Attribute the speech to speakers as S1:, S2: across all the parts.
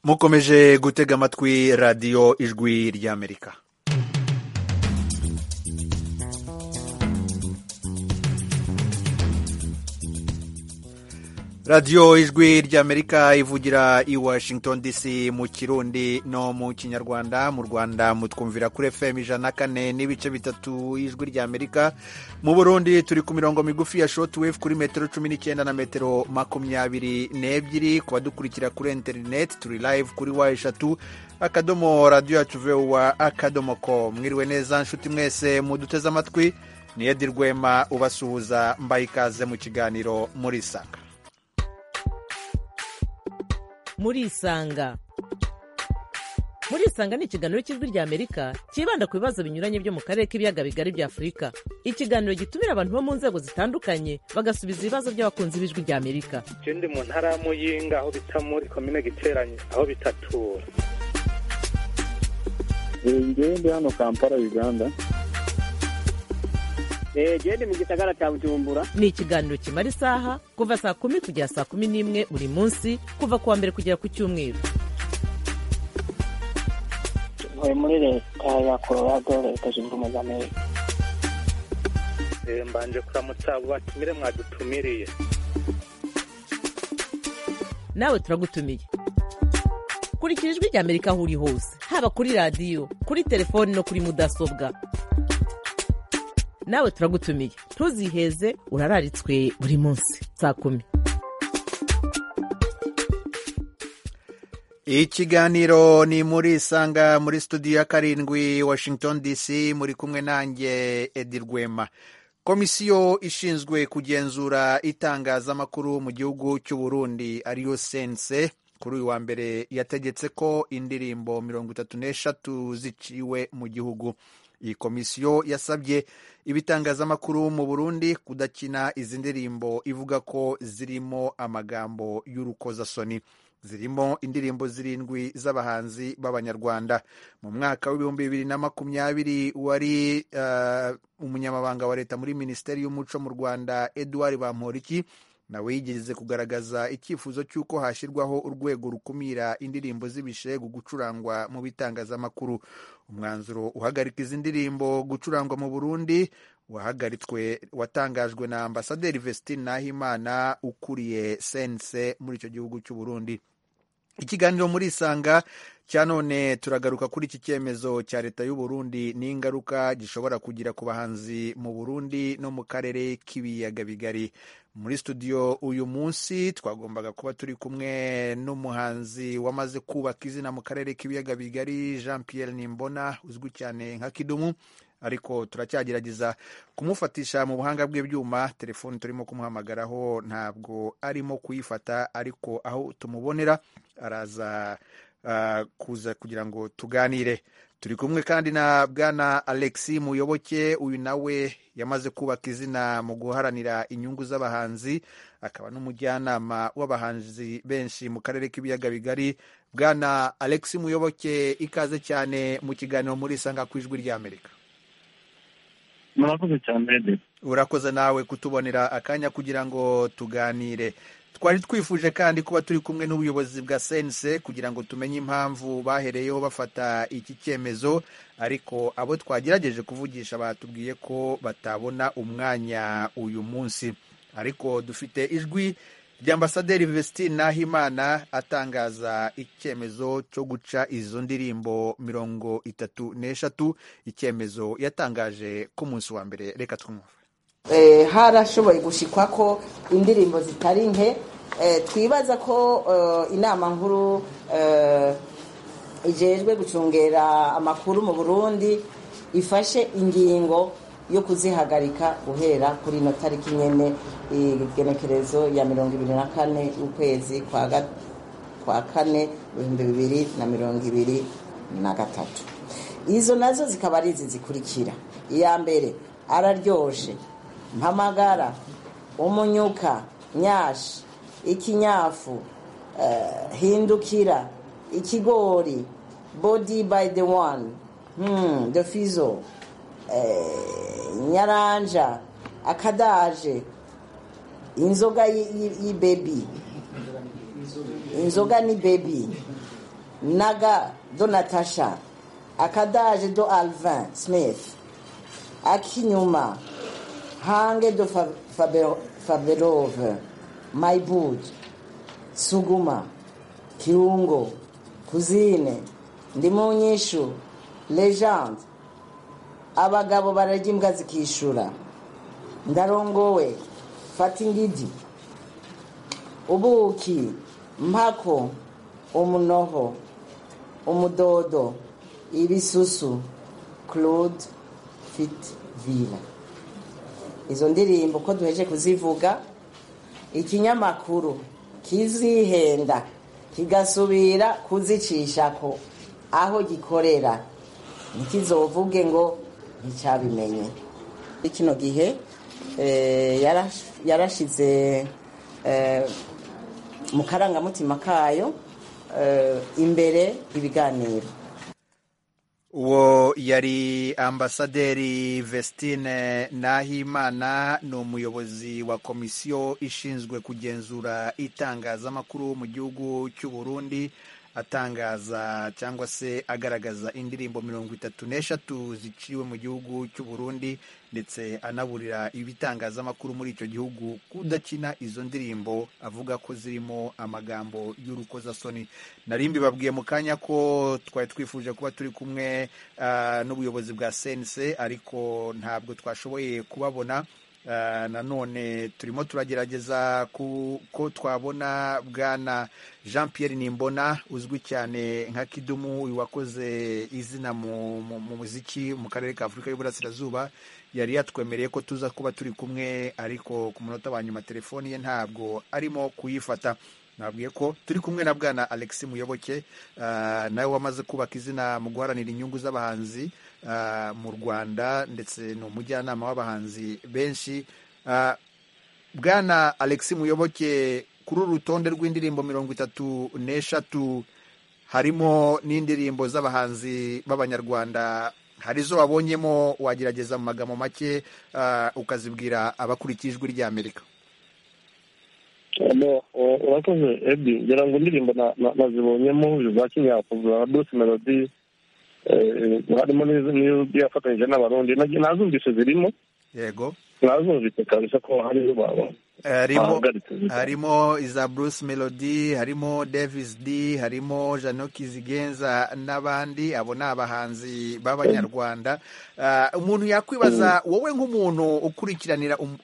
S1: mukomeje gutega amatwi radiyo ijwi ry'amerika radiyo ijwi ry'amerika ivugira i washington dc mu kirundi no mu kinyarwanda mu rwanda mutwumvira kuri fm ijana na kane n'ibice bitatu ijwi ry'amerika mu burundi turi ku mirongo migufi ya shotwave kuri metero cumi n'icyenda na metero makumyabiri n'ebyiri ku badukurikira kuri interineti turi live kuri wa eshatu akadomo radiyo yacu vuba akadomo ko mwiriwe neza nshuti mwese muduteze amatwi ni edi rwema ubasuhuza mbaye ikaze mu kiganiro muri saka
S2: murisanga murisanga ni ikiganiro cy'ijwi ry'amerika cyibanda ku bibazo binyuranye byo mu karere k'ibiyaga bigari bya afurika ikiganiro gitumira abantu bo mu nzego zitandukanye bagasubiza ibibazo by'abakunzi b'ijwi ry'amerika
S3: je ndi mu ntara ya muyinga aho bita muri komine giteranye aho bitatura
S4: ngewe ndi hano kampala uganda
S5: gende mu gisagara cya bujumbura
S2: ni ikiganiro kimara isaha kuva saa kumi kugera saa kumi n'imwe buri munsi kuva ku wa mbere kugera ku cyumweru
S6: ntuye muri leta ya colorado leta zunze ubumwe za amerika
S3: Eh, mbanje kuramutsa abo batumire mwadutumiriye
S2: nawe turagutumiye kurikira ijwi ry'amerika aho uri hose haba kuri radiyo kuri telefoni no kuri mudasobwa nawe turagutumiye ntuziheze urararitswe buri munsi saa kumi
S1: ikiganiro ni muri isanga muri studio ya karindwi washington dc muri kumwe nanjye edi rwema komisiyo ishinzwe kugenzura itangazamakuru mu gihugu cy'u burundi ariyo sense kuri uyu wa mbere yategetse ko indirimbo mirongo itatu n'eshatu ziciwe mu gihugu iyi komisiyo yasabye ibitangazamakuru mu burundi kudakina izi ndirimbo ivuga ko zirimo amagambo y'urukozasoni zirimo indirimbo zirindwi z'abahanzi b'abanyarwanda mu mwaka w'ibihumbi bibiri na makumyabiri wari eh, umunyamabanga wa leta muri minisiteri y'umuco mu rwanda eduard bamporiki nawe yigeze kugaragaza icyifuzo cy'uko hashyirwaho urwego rukumira indirimbo z'ibishegu gucurangwa mu bitangazamakuru umwanzuro uhagarika izi ndirimbo gucurangwa mu burundi wahagaritswe watangajwe na ambasaderi vestine nahimana ukuriye sense muri icyo gihugu cy'u burundi ikiganiro muri isanga cya none turagaruka kuri iki cyemezo cya leta y'u Burundi n'ingaruka gishobora kugira ku bahanzi mu Burundi no mu karere k'ibiyaga bigari muri studio uyu munsi twagombaga kuba turi kumwe n'umuhanzi wamaze kubaka izina mu karere k'ibiyaga bigari Jean Pierre Nimbona uzwi cyane nka Kidumu ariko turacyagerageza kumufatisha mu buhanga bw'ibyuma telefoni turimo kumuhamagaraho ntabwo arimo kuyifata ariko aho tumubonera araza ah, kuza kugira ngo tuganire turi kumwe kandi na bwana alexi muyoboke uyu nawe yamaze kubaka izina mu guharanira inyungu z'abahanzi akaba n'umujyanama w'abahanzi benshi mu karere k'ibiyaga bigari bwana alexi muyoboke ikaze cyane mu kiganiro muri isanga ku ijwi ry'amerika
S4: murakoze cyane rede
S1: urakoze nawe kutubonera akanya kugira ngo tuganire twari twifuje kandi kuba turi kumwe n'ubuyobozi bwa sense kugira ngo tumenye impamvu bahereyeho bafata iki cyemezo ariko abo twagerageje kuvugisha batubwiye ko batabona umwanya uyu munsi ariko dufite ijwi ry'ambasaderi vestine nahimana atangaza icyemezo cyo guca izo ndirimbo mirongo itatu n'eshatu icyemezo yatangaje ku munsi wa mbere reka twumve
S7: Eh, harashoboye gushikwa ko indirimbo zitari nke Eh, twibaza ko eh, inama nkuru eh, ijejwe gucungera amakuru mu burundi ifashe ingingo yo kuzihagarika guhera kuri ino tariki nyene igenekerezo ya mirongo ibiri na kane y'ukwezi kwa ga- kwa kane ibihumbi bibiri na mirongo ibiri na gatatu izo nazo zikaba ari izi zikurikira iya mbere araryoshe mpamagara umunyuka nyashi ikinyafu eh, hindukira ikigori body by the one hmm, the fizo eh, nyaranja akadaje inzoga y'i- y'i- y'ibebi inzoga ni bebi naga do natasha akadaje do alvin smith akinyuma hange do Fa- Fabe- faberove maibud suguma kirungo kuzine ndimunyishu legende abagabo bararya imbwa zikishura ndarongowe fata ingidi ubuki mpako umunoho umudodo ibisusu claude fit vila izo ndirimbo ko duheje kuzivuga ikinyamakuru kizihenda kigasubira kuzicishako aho gikorera ntikizovuge ngo nticyabimenye muri kino gihe eh, yarash- yarashize eh, mu karangamutima kayo eh, imbere ibiganiro
S1: uwo yari ambasaderi vestine nahimana ni umuyobozi wa komisiyo ishinzwe kugenzura itangazamakuru mu gihugu cy'u burundi atangaza cyangwa se agaragaza indirimbo mirongo itatu n'eshatu ziciwe mu gihugu cy'u burundi ndetse anaburira ibitangazamakuru muri icyo gihugu kudakina izo ndirimbo avuga ko zirimo amagambo y'urukozasoni nari mbibabwiye mu kanya ko twari twifuje kuba turi kumwe ah, n'ubuyobozi bwa sense ariko ntabwo twashoboye kubabona Ah, nanone turimo turagerageza ku- ko twabona bwana jean pierre nimbona uzwi cyane nka kidumu uyu wakoze izina mu mu- mu muziki mu karere ka afurika y'uburasirazuba yari yatwemereye ko tuza kuba turi kumwe ariko ku munota wa nyuma telefoni ye ntabwo arimo kuyifata nabwiye ko turi kumwe na bwana alex muyoboke ah, nawe wamaze kubaka izina mu guharanira inyungu z'abahanzi ah, mu rwanda ndetse ni umujyanama w'abahanzi benshi Ah, bwana alex muyoboke kuri uru rutonde rw'indirimbo mirongo itatu n'eshatu harimo n'indirimbo z'abahanzi b'abanyarwanda hari izo wabonyemo wagerageza mu magambo make ah, ukazibwira abakurikiye ijwi ry'amerika
S4: no o- urakoze edi ngira ngo indirimbo na- na- nazibonyemo za kinyakuza dose melodi eh, harimo n'iz- n'izo yafatanyije n'abarundi Nag- nazumvise zirimo
S1: yego
S4: nazumvise kabisa ko hari izo babona
S1: harimo
S4: bahagaritse
S1: harimo iza bruce melody harimo davis d harimo janoki zigenza n'abandi abo ni abahanzi b'abanyarwanda Ah, umuntu yakwibaza wowe nk'umuntu ukurikiranira um-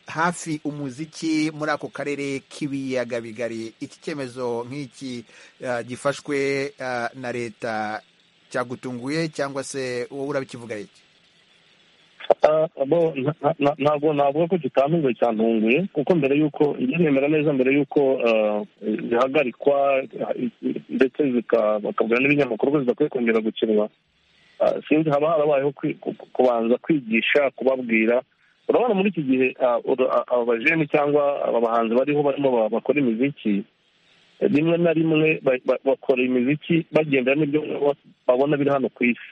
S1: hafi umuziki muri ako karere k'ibiyaga bigari iki cyemezo nk'iki ah, gifashwe ah, na leta cyagutunguye cyangwa se wowe urabikivuga iki
S4: Ah, bo, nta- nta- ntabwo navuga ko kitantunguye cyantunguye kuko mbere y'uko ibyo nemera neza mbere y'uko ah, zihagarikwa ah, ndetse zika- bakabwira n'ibinyamakuru ko zidakwiye kongera gukinwa ah, sinzi haba harabayeho kwi- ku- ku- kubanza kwigisha kubabwira urabona muri iki gihe ah, ura- ah, aba bajeni cyangwa aba bahanzi bariho barimo ba- bakora imiziki eh, rimwe na rimwe ba- ba- bakora imiziki bagendera n'ibyo babona biri hano ku isi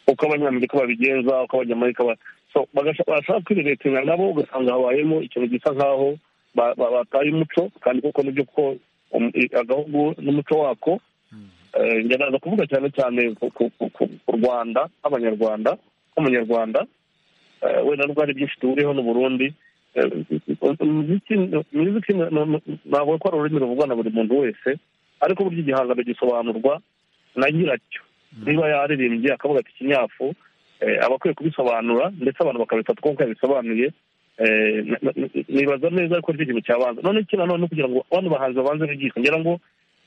S4: uko abanyamerika babigenza uko abanyamerika ba so bagasha- bashaka kwireretera nabo ugasanga habayemo ikintu gisa nk'aho ba- ba- bataye umuco kandi koko nibyo ko um- i- agahugu n'umuco wako eh, njye ndaza kuvuga cyane cyane ku- ku ku- ku- ku rwanda nk'abanyarwanda nk'umunyarwanda eh, wenda n'ubwo hari byinshi duhuriyeho n'uburundi Eh, umuziki umuziki ni- ni- ni- ntabwo ko ari ururimi ruvugwa na buri muntu wese ariko burya igihangano gisobanurwa na nyiracyo niba yaririmbye akavuga ati kinyafu eh, aba akwiye kubisobanura ndetse abantu bakabifata uko yabisobanuye eh, na- na- na- nibaza neza ko aricyo kintu cyabanza none iki nanone kugira ngo bano bahanzi babanze bigishwa ngira ngo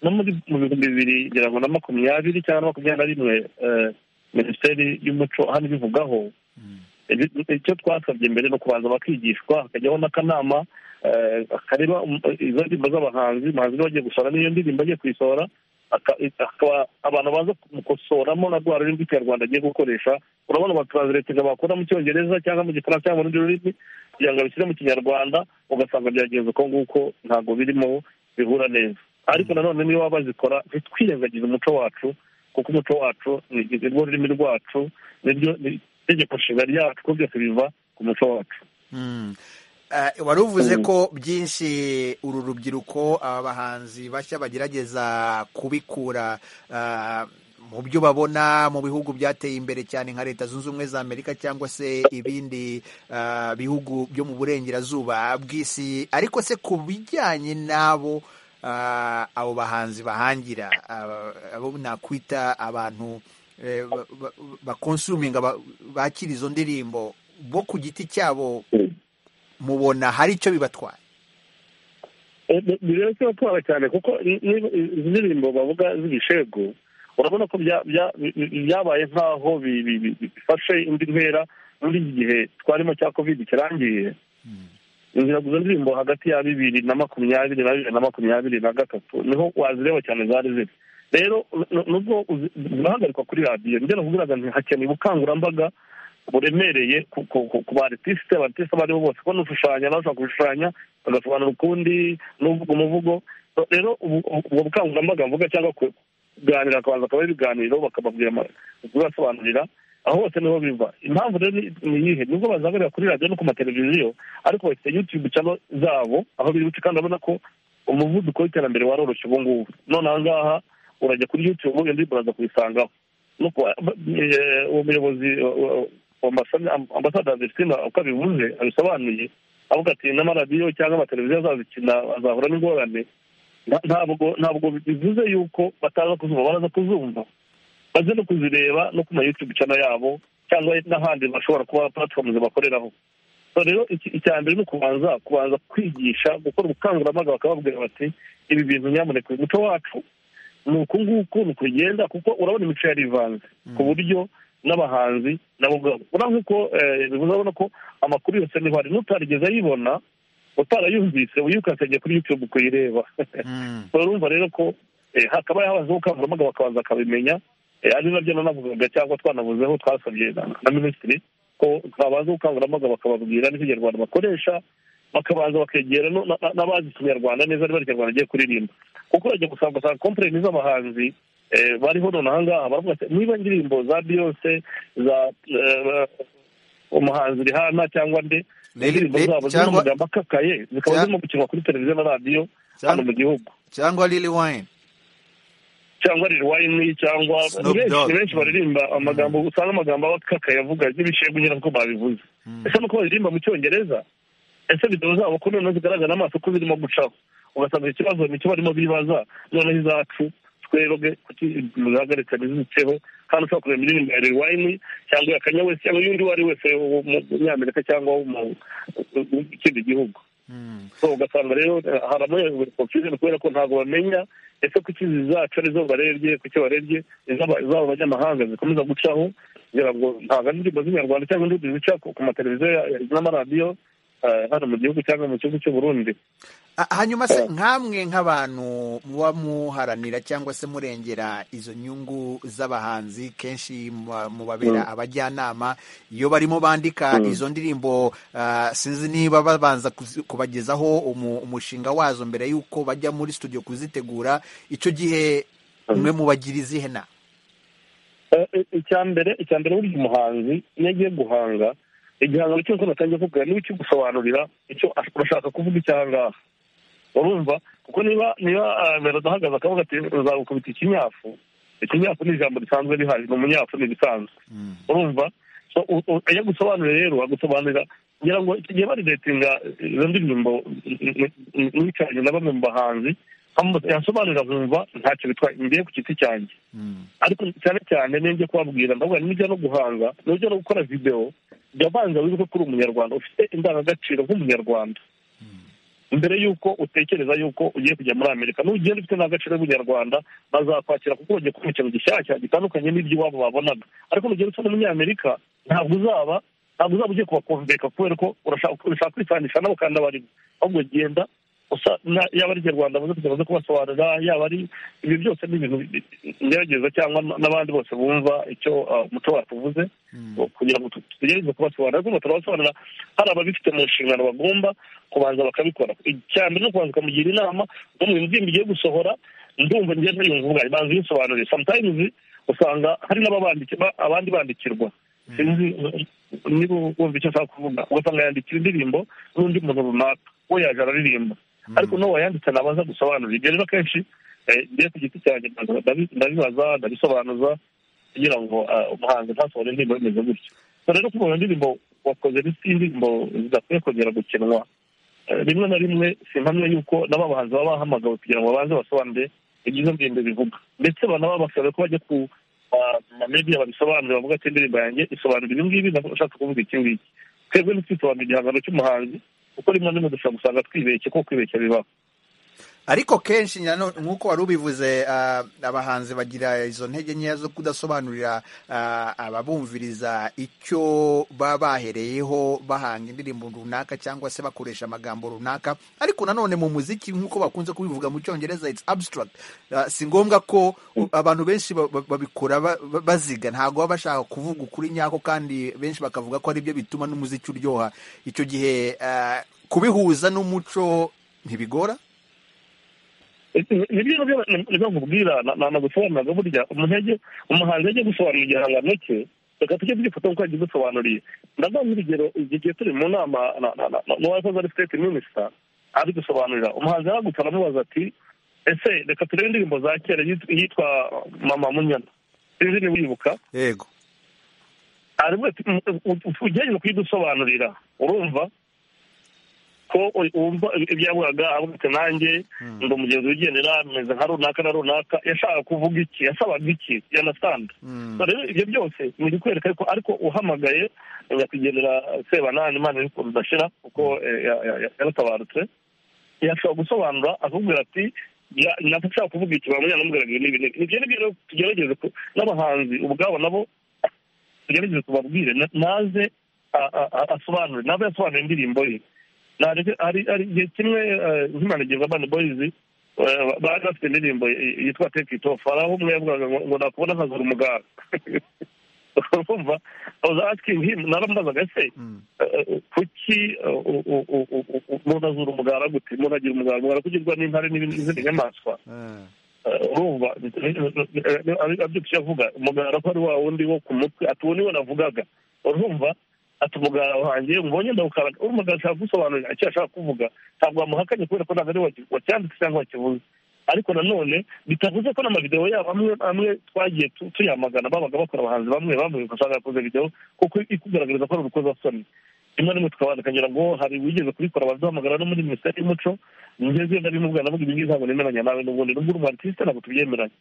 S4: no muri mu bihumbi bibiri ngira ngo na makumyabiri cyangwa na makumyabiri na rimwe eh, minisiteri y'umuco hano ibivugaho Ibi- icyo twasabye mbere ni ukubanza bakigishwa hakajyaho n'akanama eh, kareba um- izo ndirimbo z'abahanzi umuhanzi niba agiye gusohora n'iyo ndirimbo agiye kuyisohora aka- akaba abantu baza kumukosoramo na rwa rurimi rw'ikinyarwanda agiye gukoresha urabona abatransiletinga bakora mu cyongereza cyangwa mu gifaransa cyangwa mu rundi rurimi kugira ngo abishyire mu kinyarwanda ugasanga byagenze uko nguko ntabwo birimo bihura neza ariko nanone niba bazikora ntitwirengagize umuco wacu kuko umuco wacu ni ni rwo rurimi rwacu niryo ni itegeko nshinga ryacu kuko byose biva ku muco wacu
S1: Mm. wari uvuze ko byinshi uru rubyiruko aba bahanzi bashya bagerageza kubikura mu byo babona mu bihugu byateye imbere cyane nka leta zunze ubumwe za amerika cyangwa se ibindi bihugu byo mu burengerazuba bw'isi ariko se ku bijyanye n'abo abo bahanzi bahangira abo nakwita abantu bakonsuminga bakira izo ndirimbo bo ku giti cyabo mubona hari icyo bibatwaye
S4: bireba kibatwara cyane kuko izi ndirimbo bavuga z'ibishego urabona ko byabaye nk'aho bifashe indi ntera muri iki gihe twarimo cya kovide kirangiye inzira izo ndirimbo hagati ya bibiri na makumyabiri na bibiri na makumyabiri na gatatu niho wazireba cyane zari ziri rero nubwo zirahagarikwa kuri radiyo njyana kugira ngo hakeneye ubukangurambaga buremereye ku baritiste abaritiste abo ari bo bose kubona ushushanya bashobora gushushanya bagasobanura ukundi n'uvuga umuvugo rero ubwo bukangurambaga mvuga cyangwa kuganira akabanza akaba ari ibiganiro bakababwira kubasobanurira aho hose niho biva impamvu rero ni iyihe nubwo bazagarira kuri radiyo no ku mateleviziyo ariko bafite yutube cyangwa zabo aho biri buce kandi urabona ko umuvuduko w'iterambere waroroshye ubu ngubu none aha ngaha urajya kuri yutube ubundi ndirimbo uraza kuyisangaho uwo muyobozi ambasaderi sima uko abivuze abisobanuye avuga ati n'amaradiyo cyangwa amateleviziyo azazikina azahura n'ingorane ntabwo ntabwo bivuze yuko bataza kuzumva baraza kuzumva baze no kuzireba no ku mayutube cana yabo cyangwa n'ahandi bashobora kuba puratifomu bakoreraho rero icya mbere ni ukubanza kubanza kwigisha gukora ubukangurambaga bakababwira bati ibi bintu nyamuneka umuco wacu ni uku nguku ni ukugenda kuko urabona imico yarivanze ku buryo n'abahanzi nabo ubwabo urabona ko urabona ko amakuru yose niho ari n'utarigeze ayibona utarayumvise uyikasegeye kuri yutube kuyireba urumva rero ko hakaba habazeho ubukangurambaga bakabanza bakabimenya ari nabyo nanavugaga cyangwa twanavuzeho twasabye na minisitiri ko twabanza ubukangurambaga bakababwira n'ikinyarwanda bakoresha bakabanza bakegera n'abazi ikinyarwanda neza niba ikinyarwanda agiye kuririmba kuko urajya gusanga ugasanga kompereni z'abahanzi bariho none aha ngaha baravuga ati niba indirimbo za biyose za umuhanzi rihana cyangwa nde indirimbo zabo ziri mu magambo akakaye zikaba zirimo gukinwa kuri televiziyo na radiyo hano mu gihugu
S1: cyangwa lili wayini
S4: cyangwa riri wayini cyangwa ni benshi baririmba amagambo usanga amagambo aba akakaye avuga n'ibicego nyine ko babivuze ese nuko baririmba mu cyongereza ese videwo zabo ko noneho zigaragara amaso ko zirimo gucaho ugasanga ikibazo ni cyo barimo bibaza noneho izacu twebwe kuki muzihagarika ntizitseho kandi ushobora kureba indirimbo ya rewayini cyangwa ya kanya wese cyangwa undi uwo ari wese wo mu nyamerika cyangwa wo mu kindi gihugu ugasanga rero haramuye confusion kubera ko ntabwo bamenya ese kuki izi zacu arizo barebye kuki barebye izabo abanyamahanga zikomeza gucaho kugira ngo ntabwo ari indirimbo z'inyarwanda cyangwa indirimbo zica ku mateleviziyo n'amaradiyo hano mu gihugu cyangwa mu gihugu cy'u Burundi
S1: hanyuma se nk'amwe nk'abantu muba muharanira cyangwa se murengera izo nyungu z'abahanzi kenshi mubabera abajyanama iyo barimo bandika izo ndirimbo sinzi niba babanza kubagezaho umushinga wazo mbere y'uko bajya muri studio kuzitegura icyo gihe umwe mu bagira izihe na
S4: icya mbere icya mbere buri muhanzi iyo agiye guhanga igihangano cyose natangiye kuvuga niba ikigusobanurira icyo urashaka kuvuga icyo ahangaha urumva kuko niba niba ahagaze akavuga ati uzagukubita ikinyafu ikinyafu ni ijambo risanzwe rihari ni umunyafu ni ibisanzwe urumva iyo agusobanurira rero agusobanurira kugira ngo igihe baridetinga izo ndirimbo nicaranye na bamwe mu bahanzi yasobanurira nkumva ntacyo bitwaye ngiye ku giti cyanjye ariko cyane cyane niyo ngiye kubabwira ndavuga nijya no guhanga nijya no gukora videwo jya banza wibuke ko uri umunyarwanda ufite indangagaciro nk'umunyarwanda mbere y'uko utekereza y'uko ugiye kujya muri amerika n'ugenda ufite indangagaciro y'ubunyarwanda bazakwakira kuko bagiye kubona ikintu gishyashya gitandukanye n'iby'iwabo babonaga ariko nugenda usa n'umunyamerika ntabwo uzaba ntabwo uzaba ugiye kubakomveka kubera ko urashaka kwisanisha nabo kandi abarimo ahubwo genda yaba ari inyarwanda baze kubasobanurira yaba ari ibi byose ni ibintu ngerageza cyangwa n'abandi bose bumva icyo umuco wacu uvuze kugira ngo tugerageze kubasobanurira ariko turabasobanurira hari ababifite mu nshingano bagomba kubanza bakabikora icya mbere no kubanza ukamugira inama no mu ndirimbo igiye gusohora ndumva ngenda yumva banza uyisobanurire sometimes usanga hari n'abandi bandikirwa niba wumva icyo ashaka kuvuga ugasanga yandikira indirimbo n'undi muntu runaka we yaje araririmba ariko n'uwayanditse nabanza gusobanura ibyo rero akenshi ngiye ku giti cyanjye ndabibaza ndabisobanuza kugira ngo umuhanzi ntasohore indirimbo bimeze gutyo rero kubona indirimbo wakoze bisi indirimbo zidakwiye kongera gukinwa rimwe na rimwe si mpamya yuko n'aba bahanzi baba bahamagawe kugira ngo babanze basobanure ibyiza ndirimbo bivuga ndetse banaba basabwe ko bajya ku mamediya babisobanurira bavuga ati indirimbo yanjye isobanura ibi ngibi ndashaka kuvuga iki ngiki twebwe ntitwisobanura igihangano cy'umuhanzi kuko rimwe na rimwe dushobora gusanga twibeshye kuko kwibeshya bibaho
S1: ariko kenshi nk'uko wari ubivuze abahanzi bagira izo ntege nkeya zo kudasobanurira ababumviriza icyo baba bahereyeho bahanga indirimbo runaka cyangwa se bakoresha amagambo runaka ariko nanone mu muziki nk'uko bakunze kubivuga mu cyongereza it's abstract si ngombwa ko abantu benshi babikora baziga ntabwo baba bashaka kuvuga ukuri nyako kandi benshi bakavuga ko ari byo bituma n'umuziki uryoha icyo gihe kubihuza n'umuco ntibigora
S4: nibyo nibyo nkubwira nagusobanuriraga burya umuntege umuhanzi ajya gusobanura igihangano cye reka tujye tugifata kuko yagiye dusobanuriye ndavuga urugero igihe turi mu nama n'uwakoze ari siteti minisita ari gusobanurira umuhanzi aragutse aramubaza ati ese reka turebe indirimbo za kera yitwa mama munyana izi ni wibuka
S1: yego
S4: aravuga ati ugerageza kuyidusobanurira urumva ko wumva ibyavugaga avuga ati nanjye ndi umugenzi wigendera ameze nka runaka na runaka yashaka kuvuga iki yasabaga iki yanasanda rero ibyo byose ni ikwereka ariko ariko uhamagaye nyakwigendera sebanani imana iri kuntu udashira kuko yaratabarutse yashobora gusobanura akubwira ati ntabwo ushaka kuvuga iki bamwe yanamubwiraga ibi n'ibi n'ibi ibyo rero tugerageze n'abahanzi ubwabo nabo tugerageze tubabwire naze asobanure nabe yasobanura indirimbo ye hari igihe kimwe nk'imanegeza abana boyizi bari bafite indirimbo yitwa teki itofu hari aho umwe yavugaga ngo nakubona nkazura umuganga urumva uzakingi naramubazaga ese kuki umuntu azura umugara gute umuntu agira umugara umugara kugirwa n'intare n'izindi nyamaswa urumva aribyo tuyavuga umugara ko ari wa wundi wo ku mutwe ati uwo niwe navugaga urumva ati umugara wanjye umubonye ndawukaraga uri umugara ashaka gusobanurira icyo ashaka kuvuga ntabwo wamuhakanye kubera ko ntabwo ari wacyanditse cyangwa wakivuze ariko nanone bitavuze ko n'amavidewo yabo amwe amwe twagiye tuyamagana babaga bakora abahanzi bamwe bamwe ugasanga yakoze videwo kuko ikugaragariza ko ari urukozasoni rimwe rimwe tukagira ngo hari wigeze kubikora baduhamagara no muri minisiteri y'umuco ngeze ndabimubwira ndavuga ibi ngibi ntabwo nemeranya nawe n'ubundi n'ubwo uri umartiste ntabwo tubyemeranya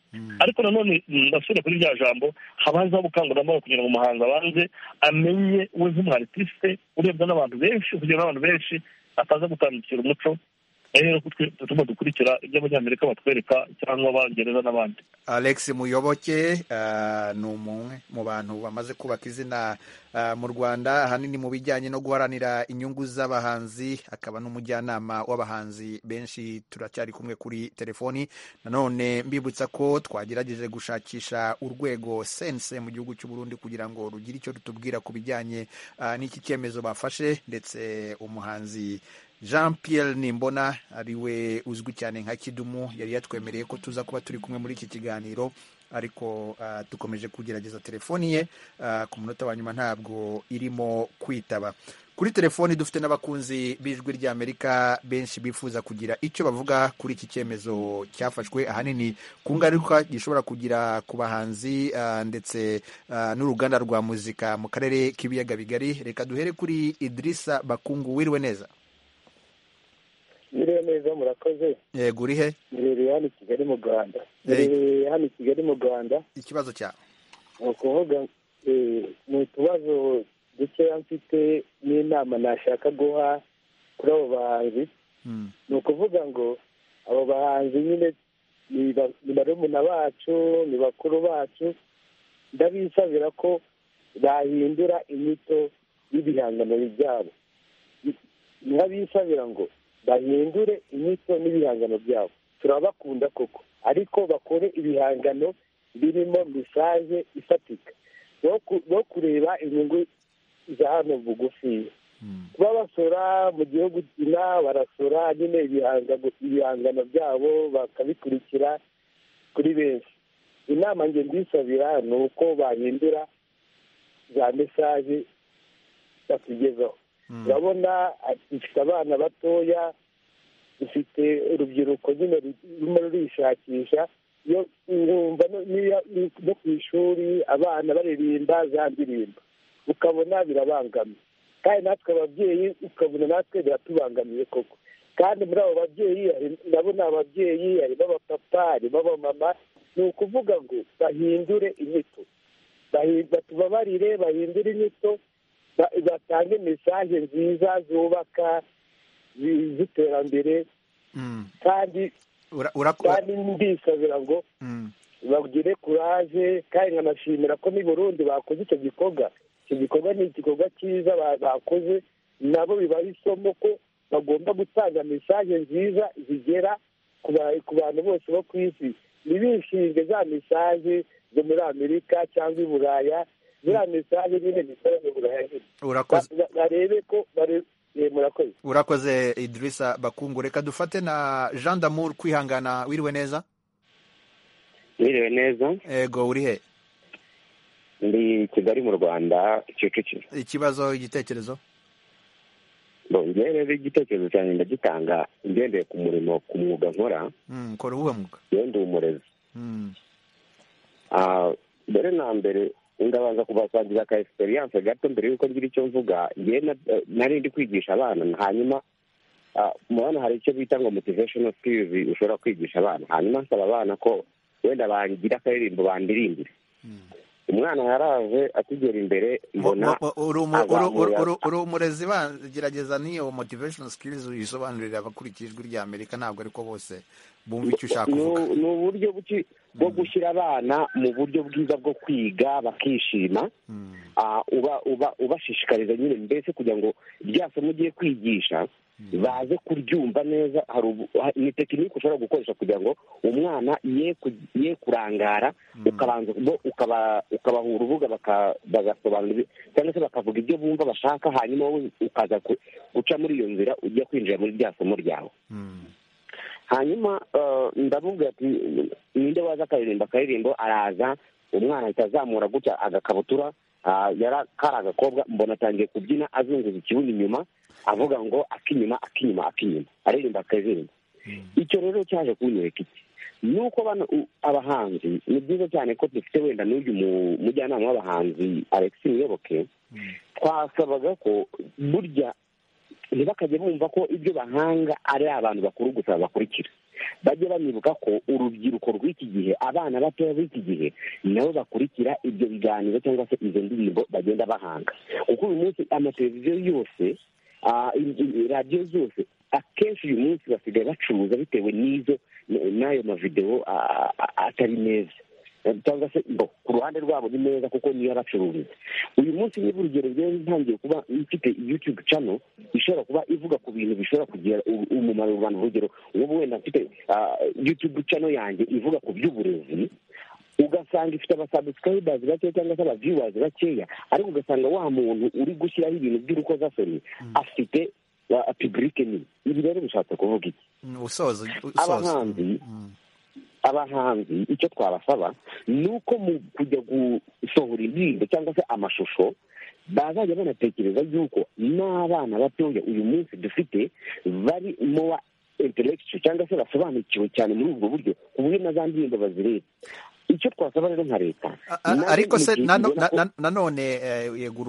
S4: ariko nanone ndasubira kuri rya jambo habanzaho ubukangurambaga kugira ngo umuhanzi abanze amenye we nk'umartiste urebwa n'abantu benshi kugira n'abantu benshi ataza gutandukira umuco rero tugomba dukurikira ibyo abanyamerika batwereka cyangwa abangereza n'abandi
S1: alex muyoboke ni umwe mu bantu bamaze kubaka izina mu rwanda ahanini mu bijyanye no guharanira inyungu z'abahanzi akaba n'umujyanama w'abahanzi benshi turacyari kumwe kuri telefoni nanone mbibutsa ko twagerageje gushakisha urwego sense mu gihugu cy'uburundi kugira ngo rugire icyo rutubwira ku bijyanye n'iki cyemezo bafashe ndetse umuhanzi jean Pierre nimbona ariwe uzwi cyane nka kidumu yari yatwemereye ko tuza kuba turi kumwe muri iki kiganiro ariko dukomeje kugerageza telefoni ye ku munota wa nyuma ntabwo irimo kwitaba kuri telefoni dufite n'abakunzi b'ijwi ry'amerika benshi bifuza kugira icyo bavuga kuri iki cyemezo cyafashwe ahanini ku ngaruka gishobora kugira ku bahanzi ndetse n'uruganda rwa muzika mu karere k'ibiyaga bigari reka duhere kuri idirisa bakungu wiriwe neza
S8: biriya neza murakoze
S1: yego uri he
S8: mbereye hano i kigali mu rwanda mbereye hano i kigali mu rwanda
S1: ikibazo cyawe
S8: ni ukuvuga ni utubazo dukeya mfite n'inama nashaka guha kuri abo bahanzi ni ukuvuga ngo abo bahanzi nyine ni barumuna bacu ni bakuru bacu ndabisabira ko bahindura inyito y'ibihangano byabo nkabisabira ngo bahindure inyito n'ibihangano byabo turabakunda koko ariko bakore ibihangano birimo mesaje ifatika no kureba inyungu za hano bugufiya kuba basora mu gihugu ina barasora nyine ibihangano byabo bakabikurikira kuri benshi inama nge mbisabira ni uko bahindura za mesaje batugezaho urabona dufite abana batoya dufite urubyiruko nyine rurimo rurishakisha iyo numva no ku ishuri abana baririmba za ndirimbo ukabona birabangamiye kandi natwe ababyeyi ukabona natwe biratubangamiye koko kandi muri abo babyeyi ndabona ababyeyi harimo abapapa harimo abamama ni ukuvuga ngo bahindure inyito batubabarire bahindure inyito batange mesaje nziza zubaka z'iterambere kandi ndisabira ngo bagire kuraje kandi nkanashimira ko n'i burundi bakoze icyo gikorwa icyo gikorwa ni igikorwa cyiza bakoze nabo bibaha isomo ko bagomba gutanga mesaje nziza zigera ku bantu bose bo ku isi ntibishinge za mesaje zo muri amerika cyangwa i buraya ziriya mesaje nyine zisaba mu buraya barebe ko murakoze
S1: urakoze idirisa bakungu reka dufate na jean damour kwihangana wiriwe neza
S9: wiriwe neza
S1: ego uri he
S9: ndi kigali mu rwanda kicukiro
S1: ikibazo igitekerezo
S9: njyewe rero igitekerezo cyanjye ndagitanga ngendeye ku murimo ku mwuga nkora
S1: kora uwuhe mwuga
S9: ndi umurezi mbere na mbere ndabanza kubasangiza aka egisperiyanse gato mbere y'uko ngira icyo mvuga nari ndi kwigisha abana hanyuma hano hari icyo bita ngo motivesheni sikirizi ushobora kwigisha abana hanyuma nsaba abana ko wenda bangira akaririmbo bandirimbire umwana yaraje akigera imbere mbona
S1: uri umurezi gerageza n'iyo motivesheni sikirizi uyisobanurira abakurikiye ijwi rya amerika ntabwo ariko bose bumva icyo ushaka kuvuga
S9: ni uburyo bwo gushyira abana mu buryo bwiza bwo kwiga bakishima ubashishikariza nyine mbese kugira ngo rya somo ugiye kwigisha baze kuryumva neza ni tekinike ushobora gukoresha kugira ngo umwana ye kurangara ukabaha urubuga bagasobanura cyangwa se bakavuga ibyo bumva bashaka hanyuma wowe ukaza guca muri iyo nzira ujya kwinjira muri rya somo ryawe hanyuma ndavuga ati ninde waza akaririmba akaririmbo araza umwana ahita azamura gutya agakabutura kari agakobwa mbona atangiye kubyina azunguza ikibuno inyuma avuga ngo akinyuma akinyuma akinyuma aririmba akaririmbo icyo rero cyaje kunyereka iki ni uko abahanzi ni byiza cyane ko dufite wenda n'uyu mujyanama w'abahanzi alex muyoboke twasabaga ko burya ntibakajye bumva ko ibyo bahanga ari abantu bakuru gusa bakurikira bajye banibuka ko urubyiruko rw'iki gihe abana batoya b'iki gihe nabo bakurikira ibyo biganiro cyangwa se izo ndirimbo bagenda bahanga kuko uyu munsi amateleviziyo yose radiyo zose akenshi uyu munsi basigaye bacuruza bitewe n'izo n'ayo mavidewo atari meza cyangwa se ku ruhande rwabo ni meza kuko niyo abacururiza uyu munsi niba urugero rero ntangiye kuba mfite yutube cano ishobora kuba ivuga ku bintu bishobora kugira umumaro rubanda urugero nk'ubu wenda mfite yutube cano yanjye ivuga ku by'uburezi ugasanga ifite abasabusikayibazi bakeya cyangwa se abaviwazi bakeya ariko ugasanga wa muntu uri gushyiraho ibintu by'urukozasoni afite pibulike nini ibi rero bishatse kuvuga iki abahanzi abahanzi icyo twabasaba ni uko mu kujya gusohora indirimbo cyangwa se amashusho bazajya banatekereza yuko n'abana batoya uyu munsi dufite bari mowa intellectual cyangwa se basobanukiwe cyane muri ubwo buryo ku buryo na za ndirimbo bazireba icyo twasaba rero nka leta
S1: ariko se nanone yego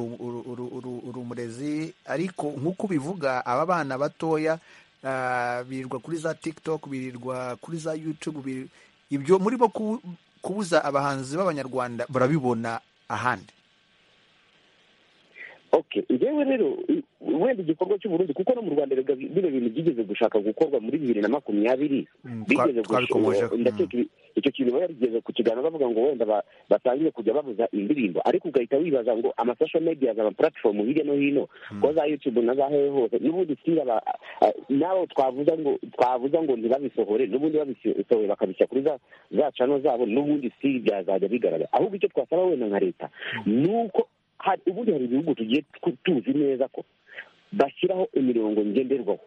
S1: uri umurezi ariko nk'uko ubivuga aba bana batoya birirwa kuri za tiktok birirwa kuri za yutube ibyo muri bo kubuza abahanzi b'abanyarwanda barabibona ahandi
S9: oke njyewe rero wenda igikorwa cy'uburundi kuko no mu rwanda bino bintu byigeze gushaka gukorwa muri bibiri na makumyabiri bigeze ndakeka icyo kintu barigeze ku kiganiro bavuga ngo wenda batangire kujya babuza indirimbo ariko ugahita wibaza ngo amasosho media za amapuratifomu hirya no hino ko za yutube na za hehe hose n'ubundi sitira n'abo twavuza ngo twavuza ngo ntibabisohore n'ubundi babisohoye bakabishyira kuri za cano zabo n'ubundi sitira byazajya bigaragara ahubwo icyo twasaba wenda nka leta ni uko ubundi hari ibihugu tugiye tuzi neza ko bashyiraho imirongo ngenderwaho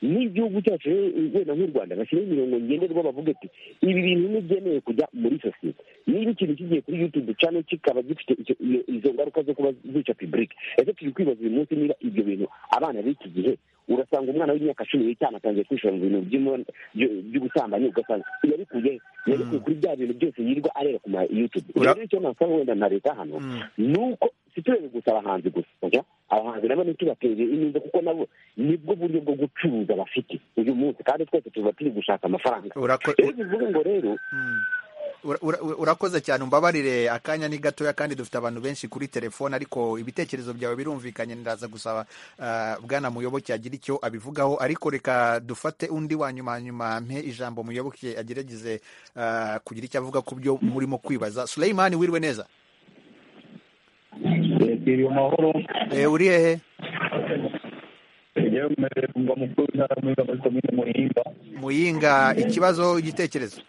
S9: n'igihugu cyacu wenda nk'u rwanda bashyiraho imirongo ngenderwaho bavuga ati ibi bintu ntibyemewe kujya muri sosiyete niba ikintu kigiye kuri yutubu cyane kikaba gifite izo ngaruka zo kuba zica pibulike ese turi kwibaza uyu munsi niba ibyo bintu abana b'iki gihe urasanga umwana w'imyaka cumi n'itanu atangiye kwishora mu bintu by'ubusambanyi ugasanga yabikuye yabikuye kuri bya bintu byose yirirwa areba ku ma yutubu rero icyo nasaba wenda na leta hano ni uko siturebe gusa abahanzi gusa abahanzi nabo ntitubatere inyungu kuko nabo nibwo buryo bwo gucuruza bafite uyu munsi kandi twese tuba turi gushaka amafaranga rero bivuge ngo rero
S1: urakoze cyane umbabarire akanya ni gatoya kandi dufite abantu benshi kuri telefone ariko ibitekerezo byawe birumvikanye ndaza gusaba bwana muyoboke agira icyo abivugaho ariko reka dufate undi wa nyuma nyuma mpe ijambo muyoboke agerageze kugira icyo avuga ku byo murimo kwibaza sureyimani wiriwe neza
S10: turi amahoro
S1: uri hehe muyinga ikibazo igitekerezo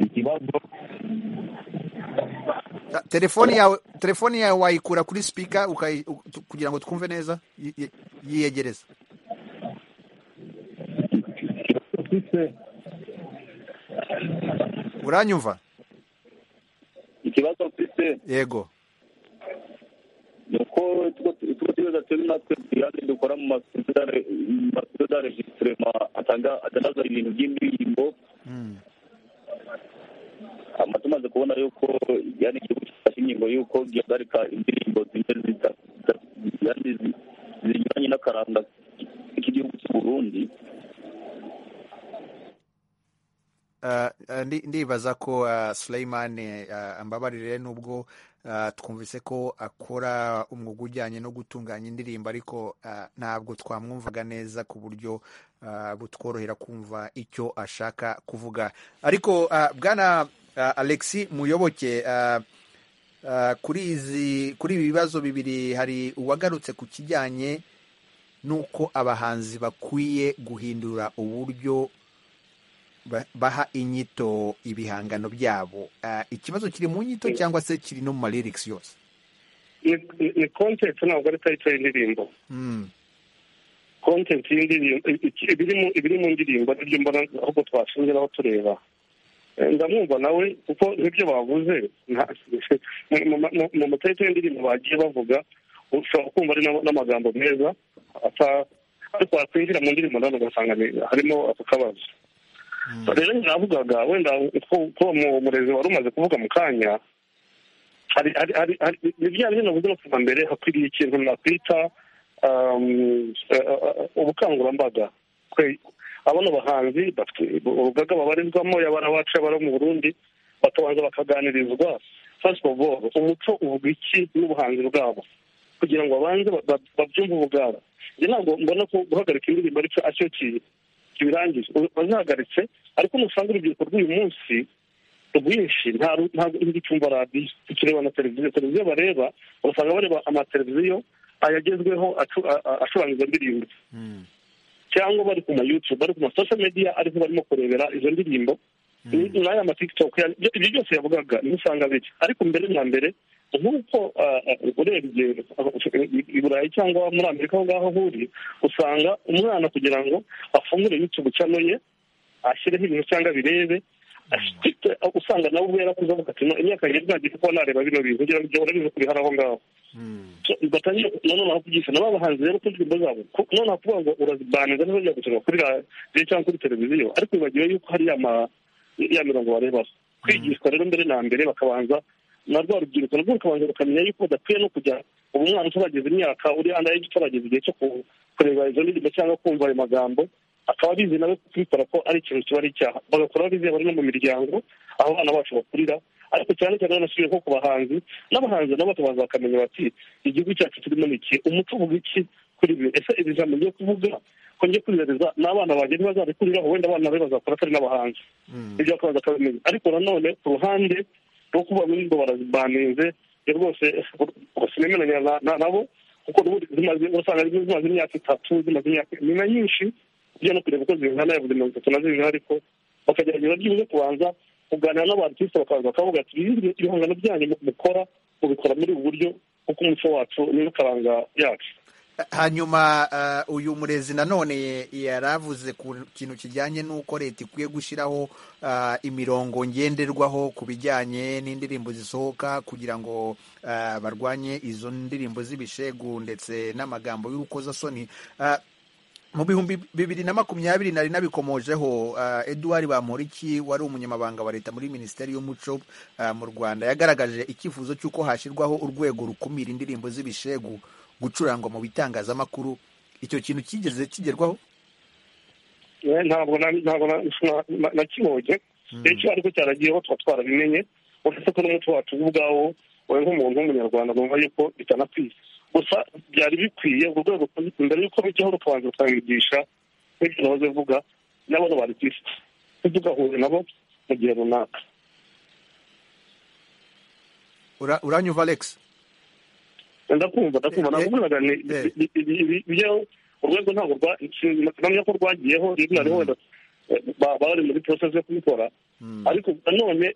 S10: ikibazo
S1: telefoni yawe telefoni yawe wayikura kuri sipika kugira ngo twumve neza yiyegereza uranyumva
S11: ikibazo mfite
S1: yego
S11: ni uko utwo tuyoza turi natwe tuyandi dukora mu masido da registirema atangaza ibintu by'indirimbo ama tumaze kubona yuko yani igihugu gifashe ingingo yuko gihagarika indirimbo zimwe zinyuranye n'akaranga k'igihugu cy'u burundi
S1: ndibaza ko Suleyman ambabarire nubwo twumvise ko akora umwuga ujyanye no gutunganya indirimbo ariko ntabwo twamwumvaga neza ku buryo butworohera kumva icyo ashaka kuvuga ariko bwana Alexi muyoboke kuri izi kuri ibi bibazo bibiri hari uwagarutse ku kijyanye n'uko abahanzi bakwiye guhindura uburyo baha inyito ibihangano byabo ikibazo kiri mu nyito cyangwa se kiri no mu maririgisi yose
S4: ni kontenti ntabwo ari tariki y'indirimbo kontenti y'indirimbo ibiri mu ndirimbo nibyo mbona ahubwo twashingiraho tureba ndamwumva nawe kuko n'ibyo bavuze mu matariki y'indirimbo bagiye bavuga ushobora kumva ari n'amagambo meza ariko wakwinjira mu ndirimbo nawe ugasanga harimo ako kabazo rero navugaga wenda ko umurezi wari umaze kuvuga mu kanya ibijyanye n'ibintu navuze no kuva mbere hakwiriye ikintu nakwita ubukangurambaga abano bahanzi urugaga babarizwamo yabara abacu yabara mu burundi bakabanza bakaganirizwa first of all umuco uvuga iki n'ubuhanzi bwabo kugira ngo babanze babyumve ubugara njye ntabwo mbona ko guhagarika indirimbo aricyo kintu birangije bazahagaritse ariko nusanga urubyiruko rw'uyu munsi rwinshi ntabwo cyumva radiyo tukireba na televiziyo televiziyo bareba usanga bareba amateleviziyo ayagezweho acuranga ndirimbo cyangwa bari ku mayutubu bari ku masosho mediya ariko barimo kurebera izo ndirimbo n'aya matikitoke ibyo byose yavugaga niho usanga biri ariko mbere na mbere nk'uko urebye i burayi cyangwa muri amerika aho ngaho ahuriye usanga umwana kugira ngo afungure yutubu cano ye ashyireho ibintu cyangwa birebe usanga nawe ubwo yarakuze avuga ati imyaka yanjye ntagiye kuba nareba bino bintu kugira ngo ibyo urabizi kubihari aho ngaho batangire nanone aho kubyisana n'aba bahanzi rero ko indirimbo zabo noneho kuvuga ngo urazibaniza niba ujya gusoma kuri radiyo cyangwa kuri televiziyo ariko wibagiwe yuko hari ya mirongo barebaho kwigishwa rero mbere na mbere bakabanza narwo rubyiruko narwo rukabanza rukamenya yuko badakwiye no kujya ubu umwana utarageza imyaka uri anda y'igi utarageza igihe cyo kureba izo ndirimbo cyangwa kumva ayo magambo akaba bizi nawe kubikora ko ari ikintu kiba ari icyaha bagakora bizeye bari no mu miryango aho abana bacu bakurira ariko cyane cyane banasubiye nko ku bahanzi n'abahanzi nabo bakabanza bakamenya bati igihugu cyacu kirimo iki umuco uvuga iki kuri ibi ese iri jambo ngiye kuvuga ko ngiye kwizereza n'abana banjye ntibazarikuriraho wenda abana be bazakora atari n'abahanzi ibyo bakabanza bakabimenya ariko nanone ku ruhande rwo kuba muri ngo barazibaninze rwose sinemeranya nabo kuko urasanga zimaze imyaka itatu zimaze imyaka inyuma nyinshi ujya no kureba uko zingana yavuze mirongo itatu na zirindwi ariko bakagerageza byibuze kubanza kuganira n'abartiste bakabanza bakavuga ati ibihangano byanyu mukora mubikora muri ubu buryo kuko umuco wacu niyo karanga yacu
S1: hanyuma uh, uyu murezi nanone yaravuze ku kintu kijyanye n'uko leta ikwiye gushyiraho uh, imirongo ngenderwaho ku bijyanye n'indirimbo zisohoka kugira ngo uh, barwanye izo ndirimbo z'ibishegu ndetse n'amagambo y'urukozasoni uh, mu bihumbi bibiri na makumyabiri nari nabikomojeho uh, eduard bamporiki wari umunyamabanga wa leta muri minisiteri y'umuco uh, mu rwanda yagaragaje icyifuzo cy'uko hashyirwaho urwego rukumira indirimbo z'ibishegu gucurangwa mu bitangazamakuru icyo kintu kigeze kigerwaho
S4: ntabwo ntabwo nakibonye icyo ariko cyaragiyeho tuba twarabimenye uretse ko n'umuco wacu ubwawo wowe nk'umuntu w'umunyarwanda numva yuko bitanakwiye gusa byari bikwiye urwo rwego mbere y'uko bijyaho rukabanza rukabigisha nk'ibyo nahoze vuga nabo bari ku isi ntitugahure nabo mu gihe runaka
S1: uranyuva alex
S4: ndakumva ndakumva ntabwo muraga ibijyaho urwego ntabwo rwamenya ko rwagiyeho rimwe na rimwe bari muri porosesi yo kubikora ariko nanone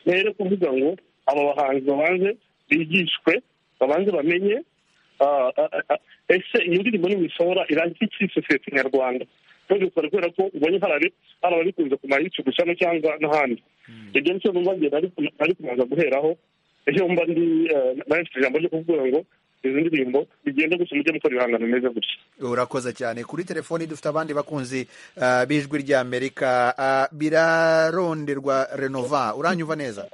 S4: mpere kuvuga ngo aba bahanzi babanze bigishwe babanze bamenye ese iyo ndirimbo nimuyisohora irangira iki sosiyete nyarwanda ntugikore kubera ko ubonye hari ababikunze ku mayutubu cyangwa cyangwa n'ahandi ibyo nicyo numva ngenda ari kubanza guheraho iyo mba ndi nanditse ijambo ryo kuvuga ngo izi ndirimbo bigenda gusa mujye mukora ibihangano bimeze gutya
S1: urakoze cyane kuri telefoni dufite abandi bakunzi b'ijwi rya amerika biraronderwa renova uranyumva neza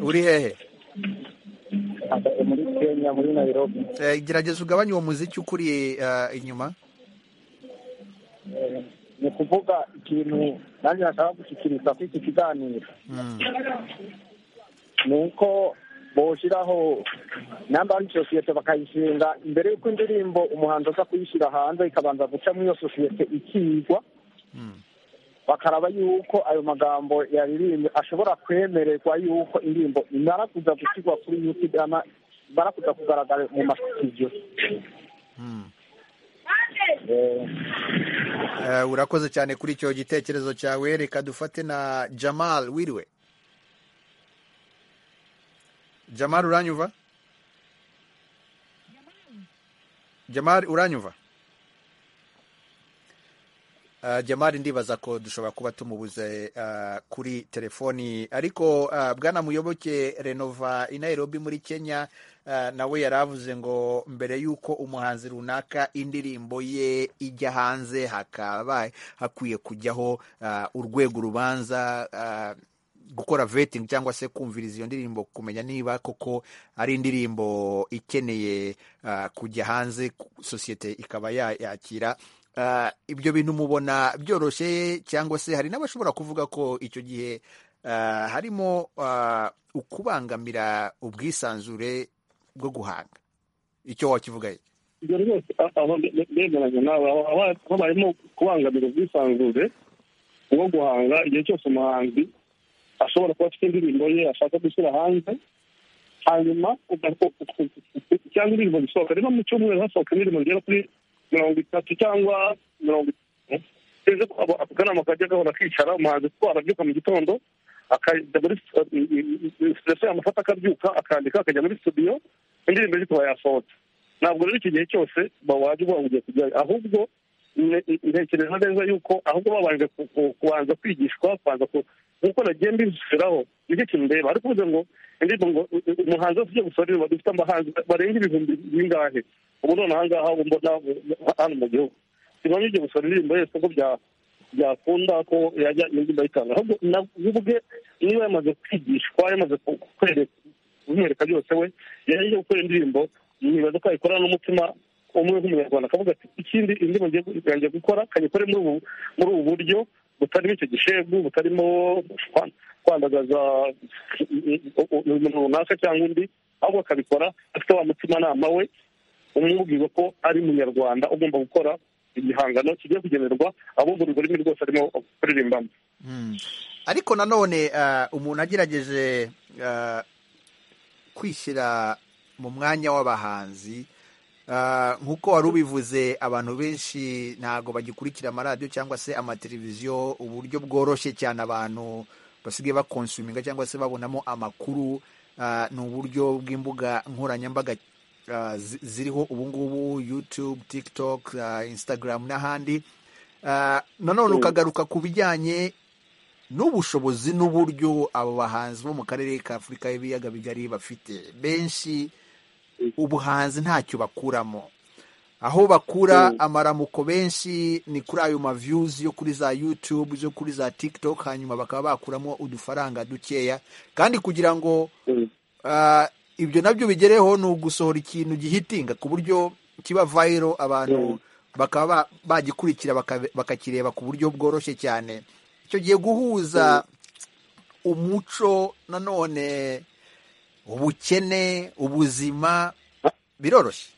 S1: uri hehe
S12: muri kenya muri nairobi
S1: gerageza ugabanye uwo muziki ukuri inyuma
S12: ni ukuvuga ikintu nanjye nashaka gushyikiriza kuri iki kiganiro ni uko boshyiraho namba sosiyete bakayishinga imbere y'uko indirimbo umuhanzi aza kuyishyira hanze ikabanza guca muri iyo sosiyete ikigwa bakaraba yuko ayo magambo yaririmbye ashobora kwemererwa yuko indirimbo imarakuza gushyirwa kuri yutube imarakuza kugaragara mu masitidiyo
S1: urakoze cyane kuri icyo gitekerezo cyawe reka dufate na jamal wiriwe jamal uranyuva jamal uranyuva jamari ndibaza ko dushobora kuba tumubuze kuri telefoni ariko bwana muyoboke renova i nairobi muri kenya nawe yari avuze ngo mbere y'uko umuhanzi runaka indirimbo ye ijya hanze hakaba hakwiye kujyaho urwego urubanza gukora vetingi cyangwa se kumviriza iyo ndirimbo kumenya niba koko ari indirimbo ikeneye kujya hanze sosiyete ikaba yakira ibyo bintu mubona byoroshye cyangwa se hari n'abashobora kuvuga ko icyo gihe harimo ukubangamira ubwisanzure bwo guhanga icyo wakivugaye
S4: ibyo rwose bemeranya nawe haba harimo kubangamira ubwisanzure bwo guhanga igihe cyose umuhanzi ashobora kuba afite indirimbo ye ashaka gushyira hanze hanyuma cyangwa indirimbo zisohoka niba mu cyumweru hasohoka indirimbo zigera kuri mirongo itatu cyangwa mirongo itatu nteze ko ako kanama kajya gahora kicara umuhanzi kuko arabyuka mu gitondo akajya muri siteso yamufata akabyuka akandika akajya muri studio indirimbo ye ikaba yasohotse ntabwo rero iki gihe cyose bawajya uvuga ngo ugiye kujyayo ahubwo ntekereza neza yuko ahubwo babanje kubanza kwigishwa kubanza nk'uko nagiye mbishyiraho nicyo kintu ndeba ariko uvuze ngo indirimbo ngo umuhanzi wese ugiye gusohora indirimbo dufite abahanzi barenga ibihumbi bingahe ubu none aha ngaha ubu mbona hano mu gihugu simba ugiye gusohora indirimbo yose ko byakunda ko yajya indirimbo ayitanga ahubwo ubwe niba yamaze kwigishwa yamaze kwereka bimwereka byose we yajya gukora indirimbo nibaza ko yayikorana n'umutima umwe nk'umunyarwanda akavuga ati ikindi indirimbo ngiye gukora kayikore muri ubu buryo butarimo icyo gishegu butarimo kwandagaza umuntu runaka cyangwa undi ahubwo akabikora afite wa mutimanama we umubwira ko ari munyarwanda ugomba gukora igihangano kigiye kugenerwa abumva ururimi rwose arimo kuririmbamo
S1: ariko nanone umuntu agerageje kwishyira mu mwanya w'abahanzi nk'uko wari ubivuze abantu benshi ntabwo bagikurikira amaradiyo cyangwa se amateleviziyo uburyo bworoshye cyane abantu basigaye bakonsuminga cyangwa se babonamo amakuru ni uburyo bw'imbuga nkoranyambaga ziriho ubungubu yutube tiktok instagram n'ahandi nanone ukagaruka ku bijyanye n'ubushobozi n'uburyo abo bahanzi bo mu karere ka afurika y'ibiyaga bigari bafite benshi ubuhanzi ntacyo bakuramo aho bakura amaramuko benshi ni kuri ayo mavyuzi yo kuri za youtube zo kuri za tiktok hanyuma bakaba bakuramo udufaranga dukeya kandi kugira ngo ah, ibyo nabyo bigereho ni ugusohora ikintu gihitinga ku buryo kiba viral abantu bakaba ba- bagikurikira baka- bakakireba ku buryo bworoshye cyane icyo gihe guhuza umuco nanone ubukene ubuzima biroroshye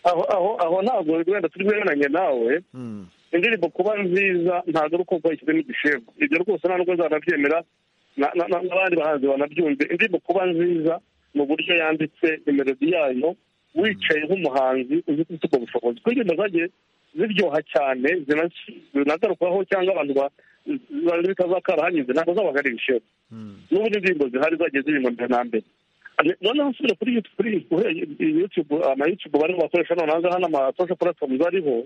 S9: aho aho aho ntabwo wenda turi guherananye nawe indirimbo kuba nziza ntabwo ari uko washyizemo igishego ibyo rwose nta nubwo zanabyemera na- na- na- n'abandi bahanzi banabyumve indirimbo kuba nziza ni uburyo yanditse imelodi yayo wicaye nk'umuhanzi uzi ko ufite ubwo bushobozi kuko indirimbo zagiye ziryoha cyane zinas- zinagarukwaho cyangwa abantu ba- ba- bitazakara hanyuze ntabwo zabaga ari ibishego n'ubu indirimbo zihari zagiye zirimbwa na mbere noneho usubire kuri YouTube- kuri kuri youtube amayutube barimo bakoresha noneho ngaha n'amasosho platforms ariho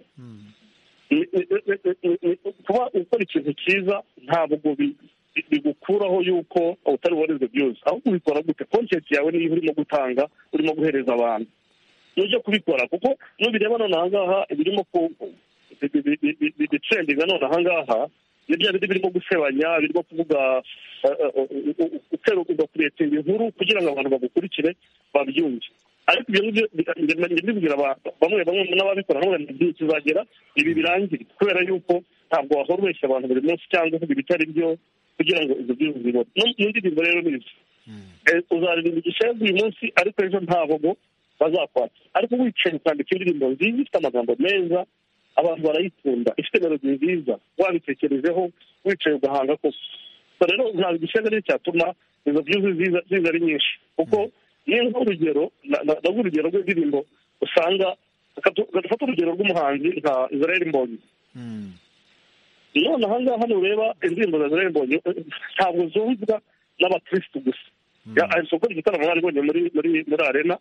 S9: ni- ni- ni- ni- ni- kuba ukora ikintu cyiza ntabwo bi- bi- bigukuraho yuko utari buhereze byose ahubwo ubikora gute content yawe niyo urimo gutanga urimo guhereza abantu nujya kubikora kuko nubireba nonaha ngaha birimo ku- bi- bi- bi- bi- bi- bitrendinga nonaha ngaha ni bya bindi birimo gusebanya birimo kuvuga eh, eh, u- u- u- utera ugakuretinga inkuru kugira ngo abantu bagukurikire babyumve ariko ibyo ngibyo bi- njya njya mbibwira abantu bamwe bamwe n'ababikora ntabwo igihe kizagera ibi birangire kubera yuko ntabwo wahora ubeshya abantu buri munsi cyangwa uvuga ibitari byo kugira ngo ibyo byose bibone n'indirimbo rero ni ibyo Eh, uzaririmba igishegu uyu munsi ariko ejo nta bogo bazakwata ariko wicaye ukandika indirimbo nziza ifite amagambo meza abantu barayikunda ifite melodi nziza wabitekerejeho wicaye ugahanga kose so rero ntabwo igishegu ari cyo cyatuma izo byuzi ziza ziza ari nyinshi kuko niyo nk'urugero na- na- naguha urugero rw'indirimbo usanga gafata urugero rw'umuhanzi nka israel mbonyi none aha ngaha nureba indirimbo za israel mbonyi eh, ntabwo zumvwa n'abakirisitu gusa aherutse gukora igitaramo bari bonyine muri muri muri arena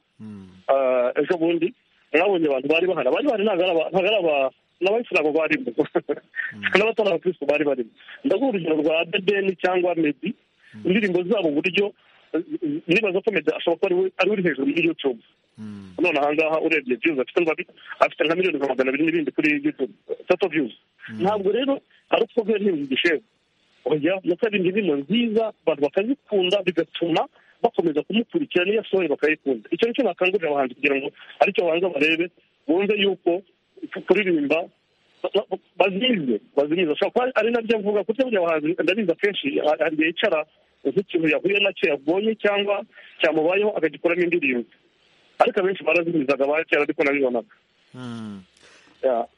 S9: Ah, ejo bundi mwabonye abantu bari bahari abari bahari ntabwo ari aba- ntabwo ari aba- n'abayisilamu barimo n'abatari abakirisitu bari barimo ndaguha urugero rwa debeni cyangwa medi indirimbo zabo uburyo eh, nibaza ko medi ashobora kuba ari we- ari uri hejuru muri youtube none aha ngaha urebye views afite ngo abi- afite nka miliyoni nka magana abiri n'ibindi kuri youtube tato views ntabwo rero ari uko kubera ntibizi igishego oya mukora indirimbo nziza abantu bakazikunda bigatuma bakomeza kumukurikira n'iyo asohoye bakayikunda icyo nicyo nakangurira abahanzi kugira ngo aricyo babanza barebe bumve yuko kuririmba ba- ba- bazize bazize ashobora kuba ari nabyo avuga kuko buriya abahanzi ndabizi akenshi ha- hari igihe yicara nk'ikintu yahuye nacyo yabonye cyangwa cyamubayeho akagikuramo indirimbo ariko abenshi barazimizaga ba kera ariko nabibonaga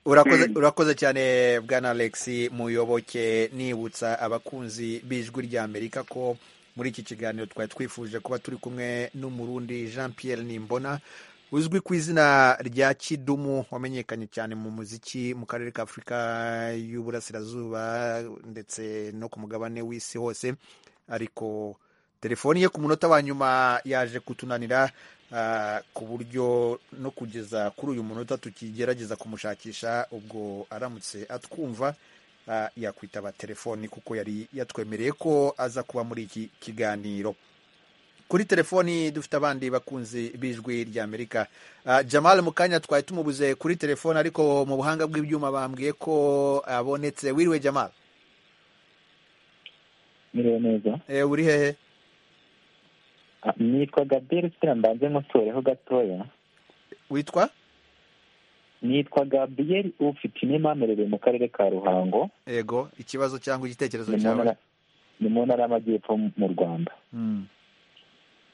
S1: urakoze urakoze cyane bwana alex muyoboke nibutsa abakunzi b'ijwi ry'amerika ko muri iki kiganiro twari twifuje kuba turi kumwe n'umurundi jean pierre nimbona uzwi ku izina rya kidumu wamenyekanye cyane mu muziki mu karere ka afurika y'uburasirazuba ndetse no ku mugabane w'isi hose ariko telefoni ye ku munota wa nyuma yaje kutunanira ah, ku buryo no kugeza kuri uyu munota tukigerageza kumushakisha ubwo aramutse atwumva ah, yakwitaba telefoni kuko yari yatwemereye ko aza kuba muri iki kiganiro kuri telefoni dufite abandi bakunzi b'ijwi ry'amerika Ah, jamal mu kanya twari tumubuze kuri telefoni ariko mu buhanga bw'ibyuma bambwiye ko abonetse wiriwe jamal
S4: Miriwe neza
S1: Eh, uri hehe
S4: Ah, nitwa Gabriel kugira mbanze nkutoreho gatoya
S1: witwa
S4: nitwa Gabriel ufite inimamerere mu karere ka Ruhango
S1: ego ikibazo cyangwa igitekerezo
S4: ni mu
S1: cyawe
S4: ntara ni mu ntara y'amajyepfo mu Rwanda
S1: Mm,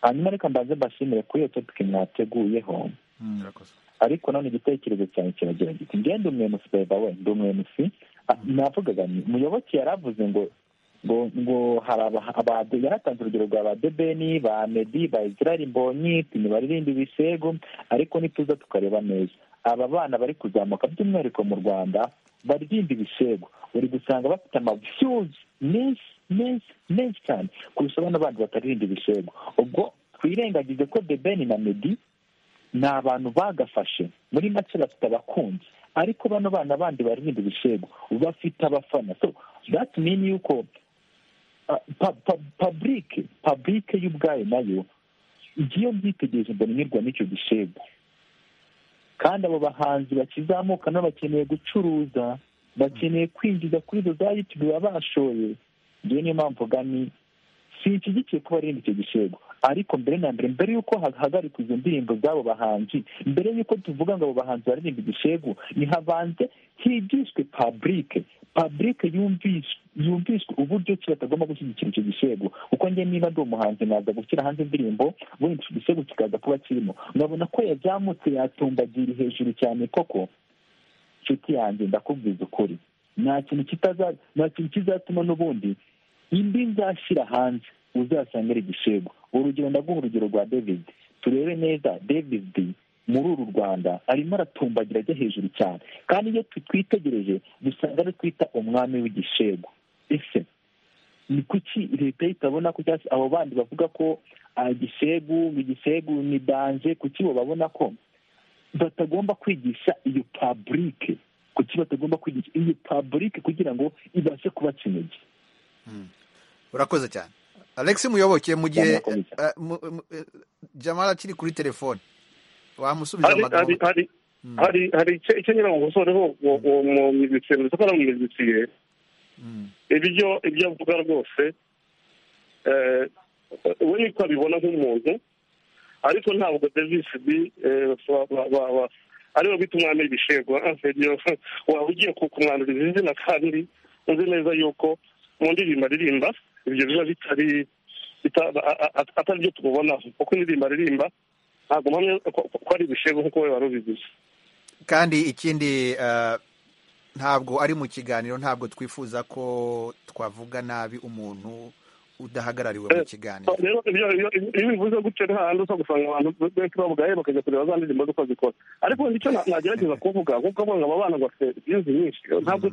S4: hanyuma reka mbanze mbashimire kuri iyo topiki mwateguyeho
S1: mm, urakoze
S4: ariko none igitekerezo cyanjye kiragira giti ngewe ndi umu MC by the way ndi umu MC Ah, navugaga nti muyoboke yaravuze ngo ngo ngo hari aba- abade yaratanze urugero rwa ba debeni ba medi ba israel mbonyi tini baririmba ibisego ariko nituza tukareba neza aba bana bari kuzamuka by'umwihariko mu rwanda baririmba ibisego uri gusanga bafite amavyuzi menshi menshi menshi cyane kurusha abana bandi bataririmba ibisego ubwo twirengagize ko debeni na medi
S13: ni abantu bagafashe muri make bafite abakunzi ariko bano bana bandi baririmba ibishego bafite abafana so that mean yuko paburike paburike y'ubwayo nayo igiye byitegereje mbona inyurwa n'icyo gishego kandi abo bahanzi bakizamuka nabo bakeneye gucuruza bakeneye kwinjiza kuri izo za yutube baba bashoye ngewe niyo mpamvu gani sinshyigikiye ko barinda icyo gishego ariko mbere na mbere mbere y'uko hahagarikwa izo ndirimbo z'abo bahanzi mbere y'uko tuvuga ngo abo bahanzi baririmba igishego ntihabanze higishwe paburike paburike yumvishwe uburyo ki batagomba gushyigikira icyo gishego kuko njye niba ndi umuhanzi naza gushyira hanze indirimbo ubundi icyo gishego kikaza kuba kirimo nkabona ko yazamutse yatumbagiri hejuru cyane koko nshuti yanjye ndakubwiza ukuri nta kintu nta kintu kizatuma n'ubundi indi nzashyira hanze uzasanga ari igishego urugero ndaguha urugero rwa david turebe neza david muri uru rwanda arimo aratumbagira ajya hejuru cyane kandi iyo twitegereje dusanga ari twita umwami w'igishego ese ni kuki leta itabona ko cyangwa se abo bandi bavuga ko igishegu igishegu ni danje kuki bo babona ko batagomba kwigisha iyo paburike kuki batagomba kwigisha iyo paburike kugira ngo ibashe kuba kinigi
S1: urakoze cyane alex muyoboke mu gihe jamara akiri kuri telefone wamusubiza amagambo
S4: hari icyo nyine ngo usoreho mu miziki ndetse ko ari mu miziki ye ibyo ibyo avuga rwose we niko abibona nk'umuntu ariko ntabwo davis b ariwe bita umwami w'ibishego waba ugiye kumwanduriza izina kandi uzi neza yuko mu ndirimbo aririmba ibyo biba bitari atari byo tububonaho kuko indirimbo aririmba ntabwo mpamya ko ari ibishego nk'uko we wari ubigize
S1: kandi ikindi ntabwo ari mu kiganiro ntabwo twifuza ko twavuga nabi umuntu udahagarariwe mu kiganiro
S4: rero iyo bivuze gutyo nta handi uza gusanga abantu benshi bavuga ye bakajya kureba za ndirimbo z'uko zikora ariko nicyo nagerageza kuvuga kuko abana aba bana bafite byinshi nyinshi ntabwo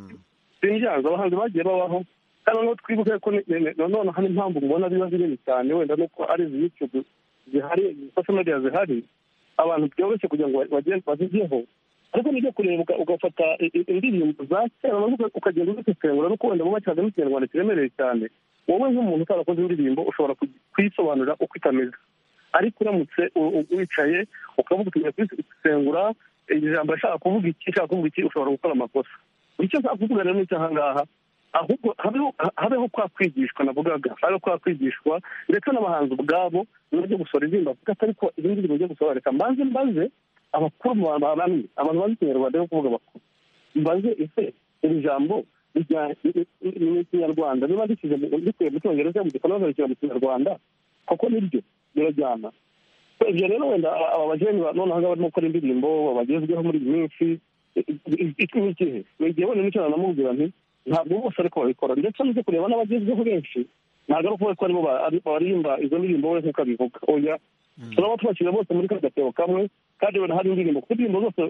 S4: simbyanze abahanzi bagiye babaho kandi noneho twibuke ko nanone hari impamvu mubona biba binini cyane wenda nuko ari izi yutube zihari sosho mediya zihari abantu byoroshye kugira ngo bazigeho ariko nibyo kureba ugafata indirimbo za kera ukagenda uzisesengura nuko wenda bubakiraga n'ikinyarwanda kiremereye cyane wowe nk'umuntu utarakoze indirimbo ushobora kuyisobanurira uko itameze ariko uramutse wicaye ukavuga utugiye kuyisesengura iri jambo ashaka kuvuga iki ashaka kuvuga iki ushobora gukora amakosa icyo nshaka kuvuga rero ni aha ngaha ahubwo habeho kwa kwigishwa navugaga habeho kwa kwigishwa ndetse n'abahanzi ubwabo bajya gusora indirimbo bavuga ati ariko izi ndirimbo bajya gusora reka mbanze mbaze abakuru mu bantu bananiye abantu bazi ikinyarwanda yo kuvuga bakuru mbaze ese iri jambo ni ikinyarwanda niba rishyize rikuye mu cyongereza mu gikorwa bagashyira mu kinyarwanda kuko nibyo birajyana ibyo rero wenda aba bajeni noneho barimo gukora indirimbo bagezweho muri iyi minsi ni igihe ni igihe wenda n'icyo nanamubwira nti ntabwo bose ariko babikora ndetse nujya kureba n'abagezweho benshi ntabwo ari ukuvuga ko aribo baririmba izo ndirimbo we nk'uko abivuga oya turaba tubashyira bose muri ka gatebo kamwe kandi wenda hari indirimbo kuko indirimbo zose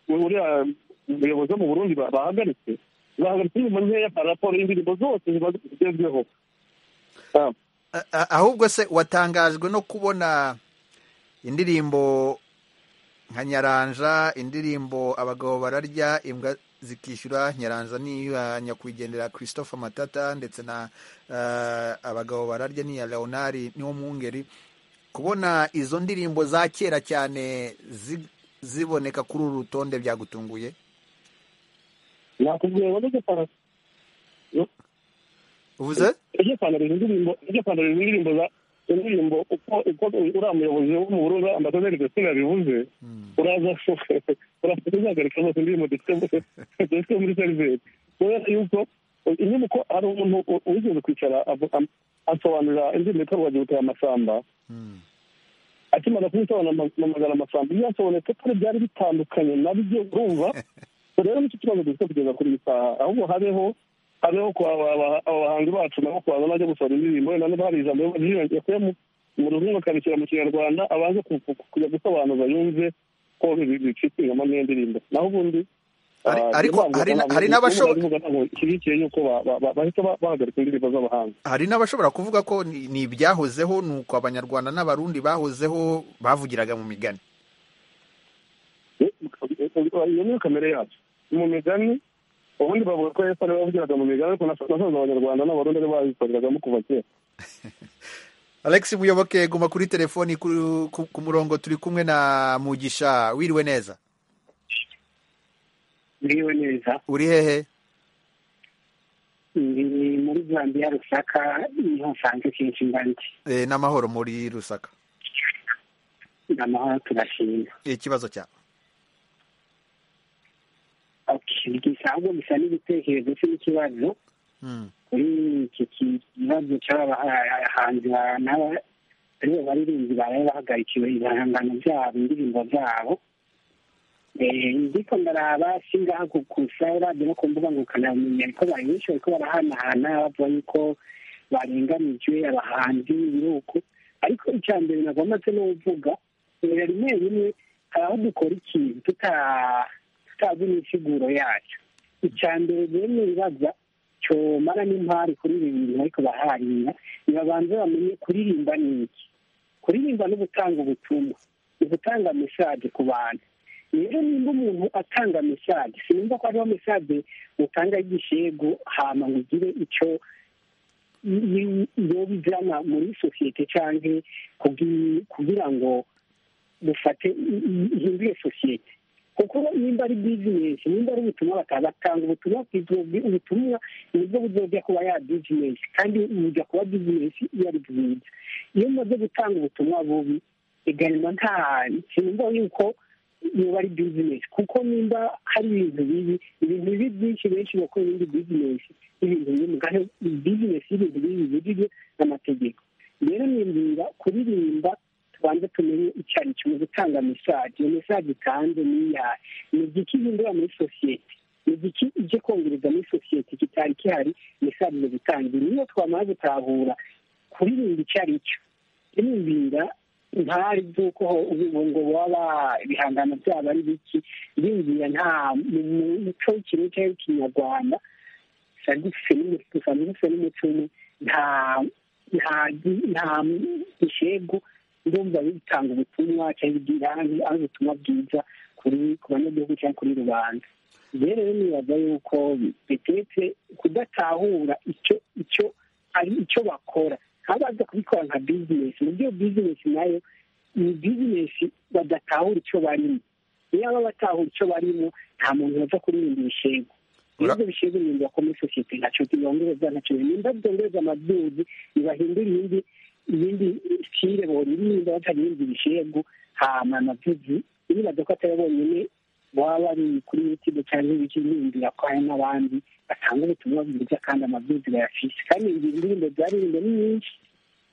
S4: uriya muyobozi wo mu burundi bahagaritse bahagaritse indirimbo nkeya raporo y'indirimbo zose ziba zigezweho
S1: ahubwo se watangajwe no kubona indirimbo nka nyaranja indirimbo abagabo bararya imbwa zikishyura nyaranja niya nyakwigendera christophe matata ndetse na abagabo bararya n'iya leonari niwo mwungeri kubona izo ndirimbo za kera cyane ziboneka kuri uru rutonde byagutunguye uvuze
S4: iryo kwandura izo ndirimbo za indirimbo uko uriya muyobozi wo mu burundi ambasaderi gasina yabivuze uraza uraza uzagarika zose indirimbo dufite muri serivisi kubera yuko inyuma uko hari umuntu wigeze kwicara asobanurira indirimbo yitwa rwagibuka ya masamba akimara kuyisobanura amasamba iyo yasobonetse kare byari bitandukanye nabyo urumva rero nicyo kibazo dufite kugeza kuri iyi saha ahubwo habeho hariho aba bahanzi bacu nabo kubanza bajya gusaba indirimbo wenda niba hari ijambo yakuye mu ruzungu akarishyira mu kinyarwanda abanze kujya gusobanuza yumve ko bicitse ingamo n'iyo ndirimbo naho ubundi
S1: ariko hari n'abashobora
S4: ishyigikiye yuko bahita bahagarika indirimbo z'abahanga
S1: hari n'abashobora kuvuga ko ni ibyahozeho ni uko abanyarwanda n'abarundi bahozeho bavugiraga mu migani
S14: iyo niyo kamere yacu mu migani ubundi bavuga ko yesu ariwe wavugiraga mu migani ariko nasanze abanyarwanda n'abarundi ari bayikoreragamo kuva kera
S1: alex muyoboke guma kuri telefoni ku ku- ku murongo turi kumwe na mugisha wiriwe neza
S15: biriwe neza
S1: uri hehe
S15: ni ni muri zambia rusaka niho nsanze kenshi mba ndi
S1: Eh, n'amahoro muri rusaka
S15: ni amahoro turashima
S1: ikibazo cyawe
S15: Okay, gisa ahubwo bisa n'ibitekerezo se n'ikibazo
S1: Mm.
S15: kuri iki kibazo cy'abahanzi ba- n'aba- aribo baririmbyi baraye bahagarikiwe ibihangano byabo indirimbo zabo Eh, ndiko ndaraba singaha ku- ku radio no ku mbuga ngukanabumenya ariko bari benshi bariko barahanahana bavuga yuko barenganijwe abahanzi biruko ariko icya mbere nagometse no kuvuga eh, rimwe rimwe hari aho dukora ikintu tuta tutazi n'insiguro yacyo icya mbere rero nibaza cyomara n'impari kuri ibi bintu ariko baharira nibabanze bamenye kuririmba ni iki kuririmba no gutanga ubutumwa ni gutanga mesaje ku bantu rero nimba umuntu atanga mesaje sinumva ko hariho mesaje utanga y'igishego hama ngo ugire icyo iyo bijana muri sosiyete cyangwa kubwi- kugira ngo dufate i- i- ihindure sosiyete kuko nimba ari bizinesi nimba ari ubutumwa bakaza batanga ubutumwa bwiza, ubwo ubutumwa nibwo buzojya kuba ya bizinesi kandi bujya kuba bizinesi iyo ari bwiza iyo umaze gutanga ubutumwa bubi egarima nta sinumva yuko yoba ari bizinesi kuko nimba hari ibintu bibi ibintu bibi byinshi benshi bakora ibindi bizinesi ibintu bibi mugari bizinesi y'ibintu bibi bibujijwe n'amategeko rero nimbwira kuririmba tubanze tumenye icyo ari cyo mu gutanga mesaje iyo mesaje itanze ni iyahe ni igiki ihindura muri sosiyete ni igiki ije kongereza muri sosiyete kitari gihari mesaje zo gutangira niyo twamara gutahura kuririmba icyo ari cyo nimbwira ntari by'uko ubu ngo baba ibihangano byabo ari biki bimbwira nta mu muco w'ikintu cyangwa w'ikinyarwanda sadifise n'umutuku sadifise n'umutuku nta nta nta gishego ndumva bitanga ubutumwa cyangwa igira ari ari ubutumwa bwiza kuri ku banyagihugu cyangwa kuri rubanda rero rero nibaza yuko bitetse kudatahura icyo icyo ari icyo bakora ntabaza kubikora nka bizinesi mu byo bizinesi nayo ni bizinesi badatahura icyo barimo iyo baba batahura icyo barimo nta muntu waza kuririnda ibishego ibyo bishego ni ibintu bakoma sosiyete ntacyo bibongereza ntacyo birinda byongereza amaduzi bibahindura ibindi ibindi sitire boririnda bataririnda ibishego hama amaduzi nibaza ko atari bonyine baba bari kuri yutube cyangwa ibiki nimbwira ko hari n'abandi batanga ubutumwa bwiza kandi amabwiriza bayafise kandi izi ndirimbo zaririmbwe ni nyinshi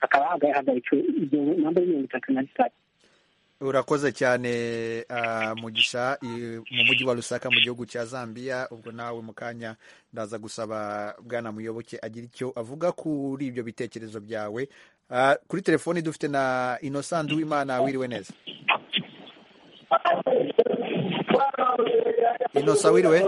S15: hakaba hagaritswe izo namba mirongo itatu na zitatu
S1: urakoze cyane ah, mugisha i- mu mujyi wa rusaka mu gihugu cya zambia ubwo nawe mu kanya ndaza gusaba bwana muyoboke agira icyo avuga kuri ibyo bitekerezo byawe Ah, kuri telefoni dufite na innocent w'imana wiriwe neza innocent wiriwe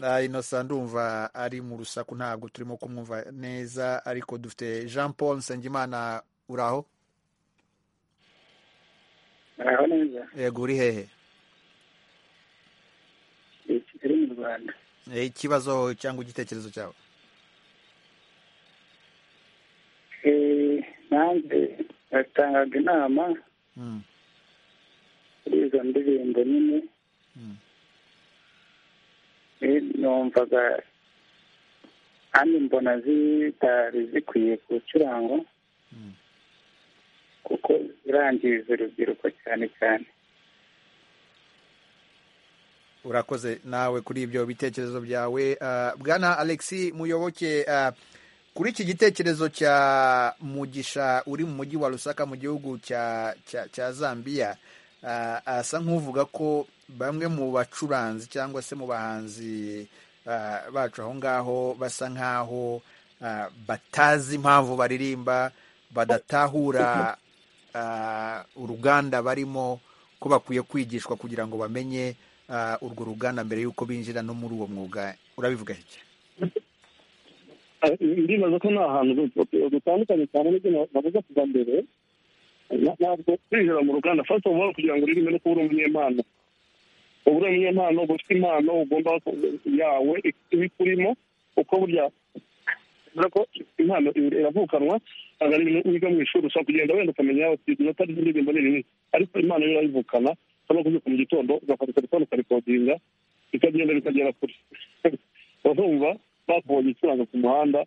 S1: Ah, innocent ndumva ari mu rusaku ntabwo turimo kumwumva neza ariko dufite jean paul nsengimana uraho
S16: araho neza
S1: yego uri hehe
S16: ni kigali mu rwanda
S1: Eh, ikibazo cyangwa igitekerezo cyawe
S16: Eh, nanjye batangaga inama
S1: Mm.
S16: kuri izo ndirimbo nyine Eh, numvaga kandi mbona zitari zikwiye ku kirango kuko zirangiriza urubyiruko cyane cyane
S1: urakoze nawe kuri ibyo bitekerezo byawe Ah, bwana alexi muyoboke ah, kuri iki gitekerezo cya mugisha uri mu mujyi wa rusaka mu gihugu cya cya- cya zambia ah, asa nk'uvuga ko bamwe mu bacuranzi cyangwa se mu bahanzi ah, bacu aho ngaho basa nk'aho ah, batazi impamvu baririmba badatahura ah, uruganda barimo ko bakwiye kwigishwa kugira ngo bamenye ah, urwo ruganda mbere y'uko binjira no muri uwo mwuga urabivuga iki
S14: ndibaza ko nta hantu dutandukanye cyane n'ibyo navuze kuva mbere
S4: ntabwo kwinjira mu ruganda fasite ofu oru kugira ngo urime no kuba uri umunyempano uba uri umunyempano uba ufite impano ugomba yawe iba ikurimo uko burya kubera ko impano iravukanwa ntabwo ari ibintu wiga mu ishuri ushobora kugenda wenda ukamenya inota ry'indirimbo ni rimwe ariko impano yo urayivukana ushobora kubyuka mu gitondo ugafata telefone ukarikodinga bikagenda bikagera kure urumva bakubonye ucuranga ku muhanda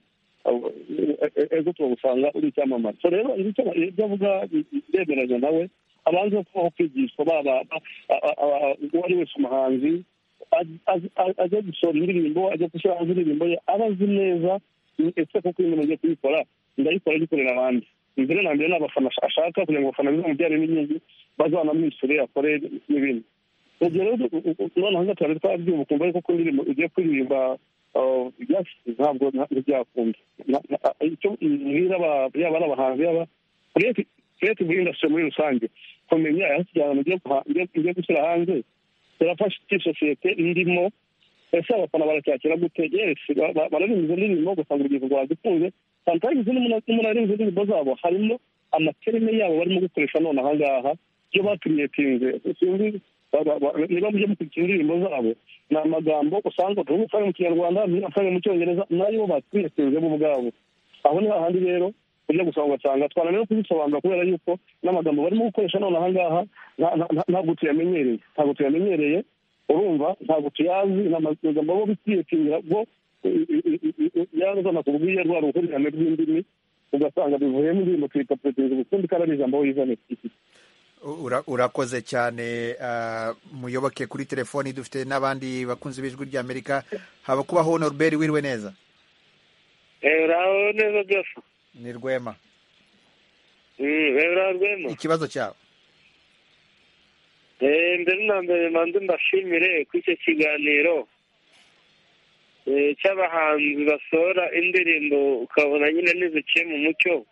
S4: ejo turagusanga uri icyamamare so rero ibyo avuga biremeranya nawe abanza kubaho kwigishwa baba uwo ari wese umuhanzi ajya gusohora indirimbo ajya gushyira hanze indirimbo ye aba azi neza ese koko iyo umuntu agiye kuyikora ndayikora agikorera abandi mbere na mbere ni abafana ashaka kugira ngo abafana bizamubyare n'inyungu bazanamwishure akore n'ibindi urugero noneho gatanu twabyumva ukumva ariko ko indirimbo ugiye kuririmba ntabwo ntibyakunda icyo mbwira yaba ari abahanzi yaba creative industry muri rusange kumenya aho ugiye gushyira hanze birafasha iki sosiyete irimo ese abafana baracyakira gute yesi bararima izo ndirimbo gusa ngo urubyiruko rwazikunze sometimes n'umunani izo ndirimbo zabo harimo amaterime yabo barimo gukoresha none aha ngaha ibyo bakiriyetinze sinzi niba mujya mukurikira indirimbo zabo ni amagambo usanga utuvuga usanga mu kinyarwanda usanga mu cyongereza nayo bakiriyetinze bo ubwabo aho ni hahandi rero ujya gusanga ugasanga twananira kubisobanura kubera yuko n'amagambo barimo gukoresha none aha ngaha ntabwo tuyamenyereye ntabwo tuyamenyereye urumva ntabwo tuyazi amagambo abo bitiyetingira bwo yazana ku bwiye rwa ruhurirane rw'indimi ugasanga bivuyemo indirimbo tuyita perezida ubukundi kandi ari ijambo wizane
S1: urakoze cyane muyoboke kuri telefoni dufite n'abandi bakunzi b'ijwi ry'amerika haba kubaho norbert wirwe neza
S9: uraho neza byose
S1: ni rwema
S9: uraho rwema
S1: ikibazo cyabo
S9: mbere na mbere manze mbashimire kuri icyo kiganiro cy'abahanzi basohora indirimbo ukabona nyine ntiziciye mu mucyo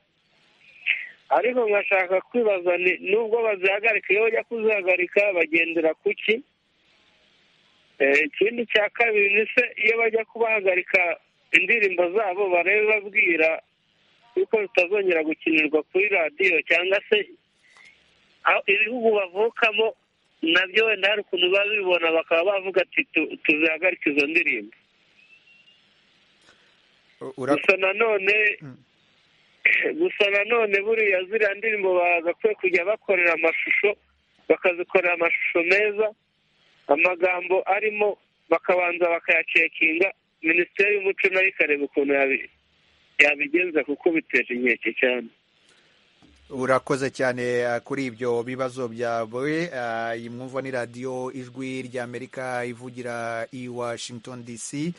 S9: ariko nkashaka kwibaza nubwo bazihagarika iyo bajya kuzihagarika bagendera ku ki ikindi cya kabiri ni se iyo bajya kubahagarika indirimbo zabo barebe babwira yuko zitazongera gukinirwa kuri radiyo cyangwa se ibihugu bavukamo nabyo wenda hari ukuntu babibona bakaba bavuga ati tuzihagarike izo ndirimbo gusa nanone gusa nanone buriya ziriya ndirimbo bagakwiye kujya bakorera amashusho bakazikorera amashusho meza amagambo arimo bakabanza bakayacekinga minisiteri y'umuco nayo ikareba ukuntu yabigenza kuko biteje inkeke cyane
S1: urakoze cyane kuri ibyo bibazo byawe iyi mwumva ni radiyo ijwi ry'amerika ivugira i washington dc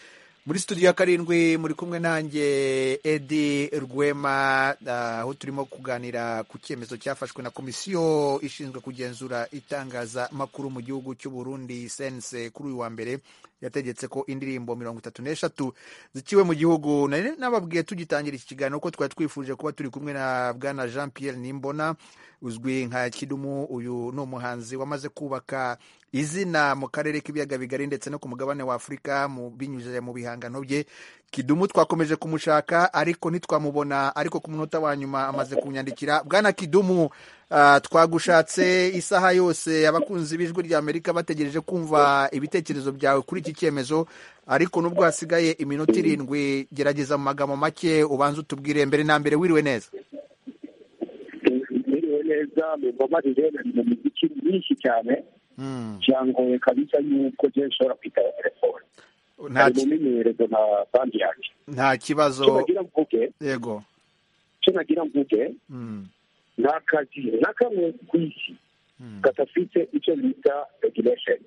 S1: muri studio ya karindwi muri kumwe nanjye edi rwema aho turimo kuganira ku cyemezo cyafashwe na komisiyo ishinzwe kugenzura itangazamakuru mu gihugu cy'u Burundi sense kuri uyu wa mbere yategetse ko indirimbo mirongo itatu n'eshatu zikiwe mu gihugu nababwiye tugitangira iki kiganiro ko twari twifuje kuba turi kumwe na bwana jean Pierre nimbona uzwi nka kidumu uyu ni umuhanzi wamaze kubaka izina mu karere k'ibiyaga bigari ndetse no ku mugabane wa afurika binyujije mu bihangano bye kidumu twakomeje kumushaka ariko ntitwamubona ariko ku munota wa nyuma amaze kunyandikira bwana kidumu twagushatse isaha yose abakunzi b'ijwi ry'amerika bategereje kumva ibitekerezo byawe kuri iki cyemezo ariko nubwo hasigaye iminota irindwi gerageza mu magambo make ubanza utubwire mbere na mbere wiriwe neza
S15: wiriwe neza mumbabarire bari mu miziki myinshi cyane byangoye kabisa yuko ngiye nshobora kwitaba telefone nta kimenyereze na bandi yanjye
S1: nta kibazo
S15: tunagira mvuge
S1: yego
S15: tunagira mvuge nta kazi na kamwe ku isi kadafite icyo bita regiresheni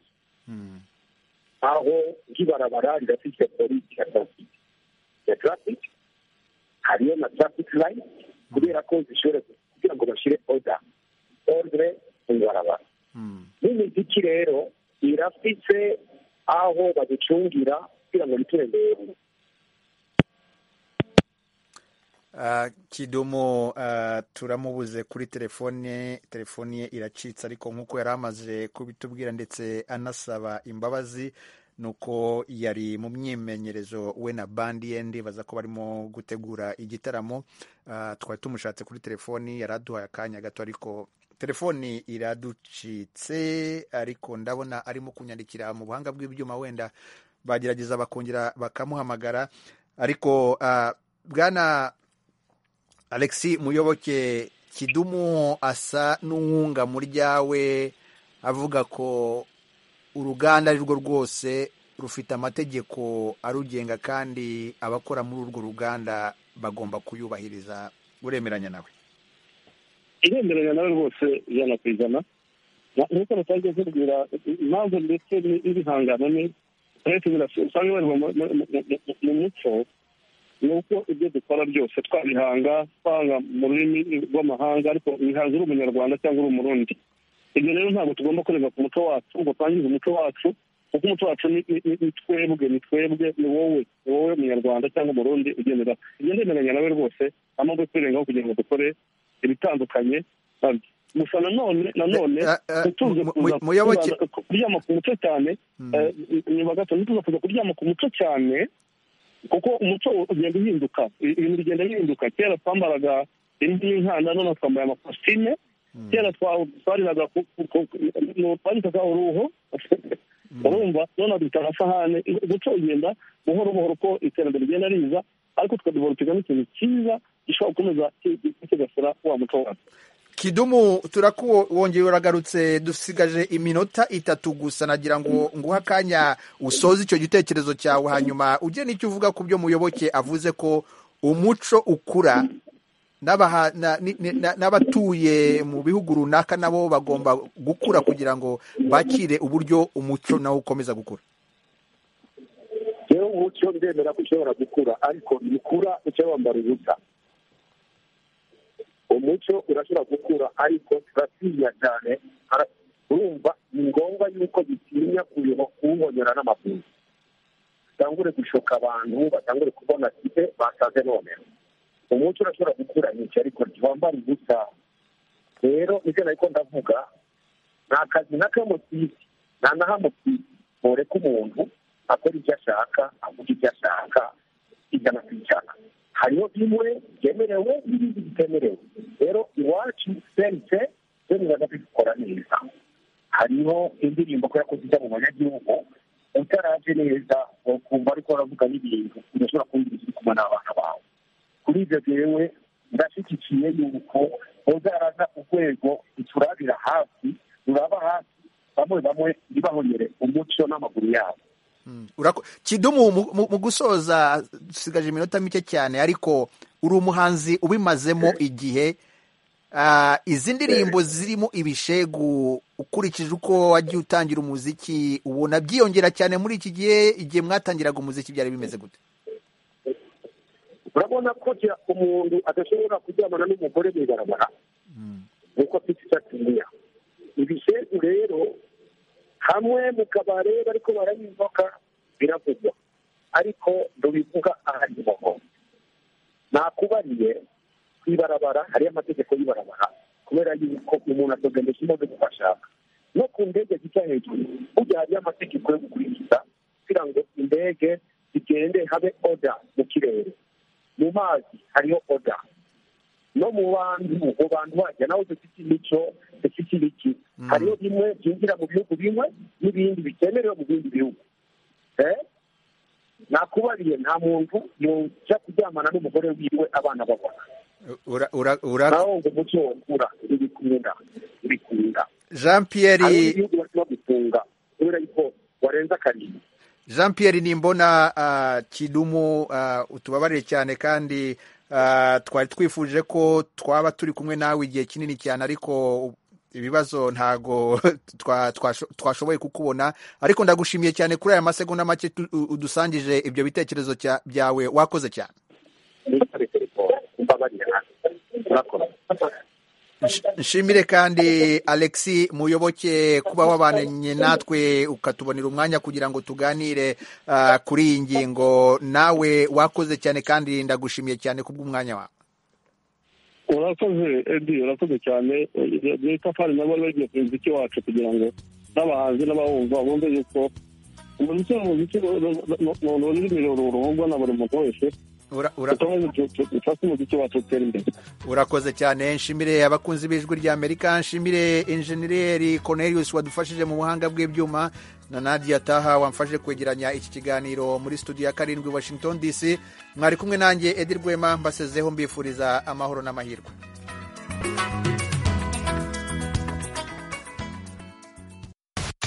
S15: aho nk'ibarabara ridafite polisi ya tarafiki ya tarafiki hariyo na tarafiki layini kubera ko zishobora kugira ngo bashyire oda ordre mu ibarabara n'imiziki rero irafite aho baducungira kugira ngo biturembere
S1: kidomo turamubuze kuri telefone telefone ye iracitse ariko nk'uko yari amaze kubitubwira ndetse anasaba imbabazi nuko yari mu myimenyerezo we na bandi ye ndibaza ko barimo gutegura igitaramo twari tumushatse kuri telefoni yari aduhaye akanya gato ariko telefoni iraducitse ariko ndabona arimo kunyandikira mu buhanga bw'ibyuma wenda bagerageza bakongera bakamuhamagara ariko bwana alexi muyoboke kidumu asa n'uwunga mu ryawe avuga ko uruganda ari rwo rwose rufite amategeko arugenga kandi abakora muri urwo ruganda bagomba kuyubahiriza uremeranya nawe
S4: iremeranya nawe rwose ijana ku ijana nk'uko batajya zibwira impamvu ndetse n'ibihangano ni usanga bari mu muco ni uko ibyo dukora byose twabihanga twanga mu rurimi rw'amahanga ariko bihaza uri umunyarwanda cyangwa uri umurundi ibyo rero ntabwo tugomba kurenga ku muco wacu ngo twangize umuco wacu kuko umuco wacu ni twebwe ni twebwe ni wowe ni wowe munyarwanda cyangwa umurundi ugendera ibyo ndemeranya nawe rwose amabwo twirengaho kugira ngo dukore ibitandukanye gusa nanone nanone tutuze kuryama ku muco cyane nyuma gato ntituza kuza kuryama ku muco cyane kuko umuco ugenda uhinduka ibintu bigenda bihinduka kera twambaraga indi y'inkanda none twambaye amakositime kera twariraga twandikaga uruhu urumva none dufite amasahane guca ugenda buhoro buhoro ko iterambere rigenda riza ariko tukaduhora n'ikintu cyiza gishobora gukomeza kigasura wa muco wacu
S1: kidumu turakuwongera uragarutse dusigaje iminota itatu gusa nagira ngo nguhe akanya usoze icyo gitekerezo cyawe hanyuma ujye n'icyo uvuga ku byo muyoboke avuze ko umuco ukura n'abatuye mu bihugu runaka nabo bagomba gukura kugira ngo bakire uburyo umuco nawo ukomeza gukura
S4: rero umuco ndemera ko ushobora gukura ariko ntukura uca wambara ubusa umuco urashobora gukura ariko turatinya cyane urumva ni ngombwa yuko bitinya kuwuhonyora n'amaguru batangure gushoka abantu batangure kubona kipe basaze nomero umuco urashobora gukura nyinshi ariko ntiwambara ubusa rero nicyo nari ko ndavuga nta kazi na kamwe ku isi nta na hamwe ku isi boreka umuntu akora ibyo ashaka avuga ibyo ashaka ijana ku ijana hariho bimwe byemerewe n'ibindi bitemerewe rero iwacu sente twemerera kubikora neza hariho indirimbo kubera ko zijya mu banyagihugu utaraje neza ukumva ariko waravuga n'ibintu udashobora kumva ibyo uri kumwe n'abana bawe kuri ibyo rero ndashyigikiye yuko uzaraza urwego uturabira hafi ruraba hafi bamwe bamwe ntibahonyere umuco n'amaguru yabo
S1: kidumu mu gusoza dusigaje iminota mike cyane ariko uri umuhanzi ubimazemo igihe izi ndirimbo zirimo ibishegu ukurikije uko wagiye utangira umuziki ubona byiyongera cyane muri iki gihe igihe mwatangiraga umuziki byari bimeze gute
S4: urabona ko umuntu adashobora kuryamana n'umugore mu ibarabara nkuko afite icyo atinya ibishegu rero hamwe mu kabare bariko barayizoka biravugwa ariko ntubivuga ahari boho nakubariye ku ibarabara hariyo amategeko y'ibarabara kubera yuko umuntu atogendesha imodoka uko ashaka no ku ndege zica hejuru burya hariyo amategeko yo gukurikiza kugira ngo indege zigende habe oda mu kirere mu mazi hariho oda no mu bantu mu bantu bajya nawe dufite imico dufite ibiki hariho bimwe byinjira mu bihugu bimwe n'ibindi bikenewe mu bindi bihugu nakubariye nta muntu yajya kuryamana n'umugore wiwe abana babona naho ngo umuco wakura ibikunda ibikunda
S1: jean pierre
S4: hari ibihugu bashobora gufunga kubera yuko warenza akarindwi
S1: jean pierre nimbona kidumu utubabarire cyane kandi twari twifuje ko twaba turi kumwe nawe igihe kinini cyane ariko ibibazo ntago twashoboye kukubona ariko ndagushimiye cyane kuri aya masegonda make udusangije ibyo bitekerezo byawe wakoze cyane nshimire kandi alexi muyoboke kuba wabanye natwe ukatubonera umwanya kugira ngo tuganire kuri iyi ngingo nawe wakoze cyane kandi ndagushimiye cyane kubw'umwanya wawe
S14: urakoze edi urakoze cyane itafari nabo bari bagiye kureba icyo wacu kugira ngo n'abahanzi n'abawumva bumve yuko
S4: umuziki ni umuziki ururimi rurungwa na buri muntu wese
S1: urakoze cyane nshimire abakunzi b'ijwi rya amerika nshimire injeniyeri cornelius wadufashije mu buhanga bw'ibyuma na nadia taha wamfashe kwegeranya iki kiganiro muri studio ya karindwi washington dc mwari kumwe nanjye edi rwema mbasezeho mbifuriza amahoro n'amahirwe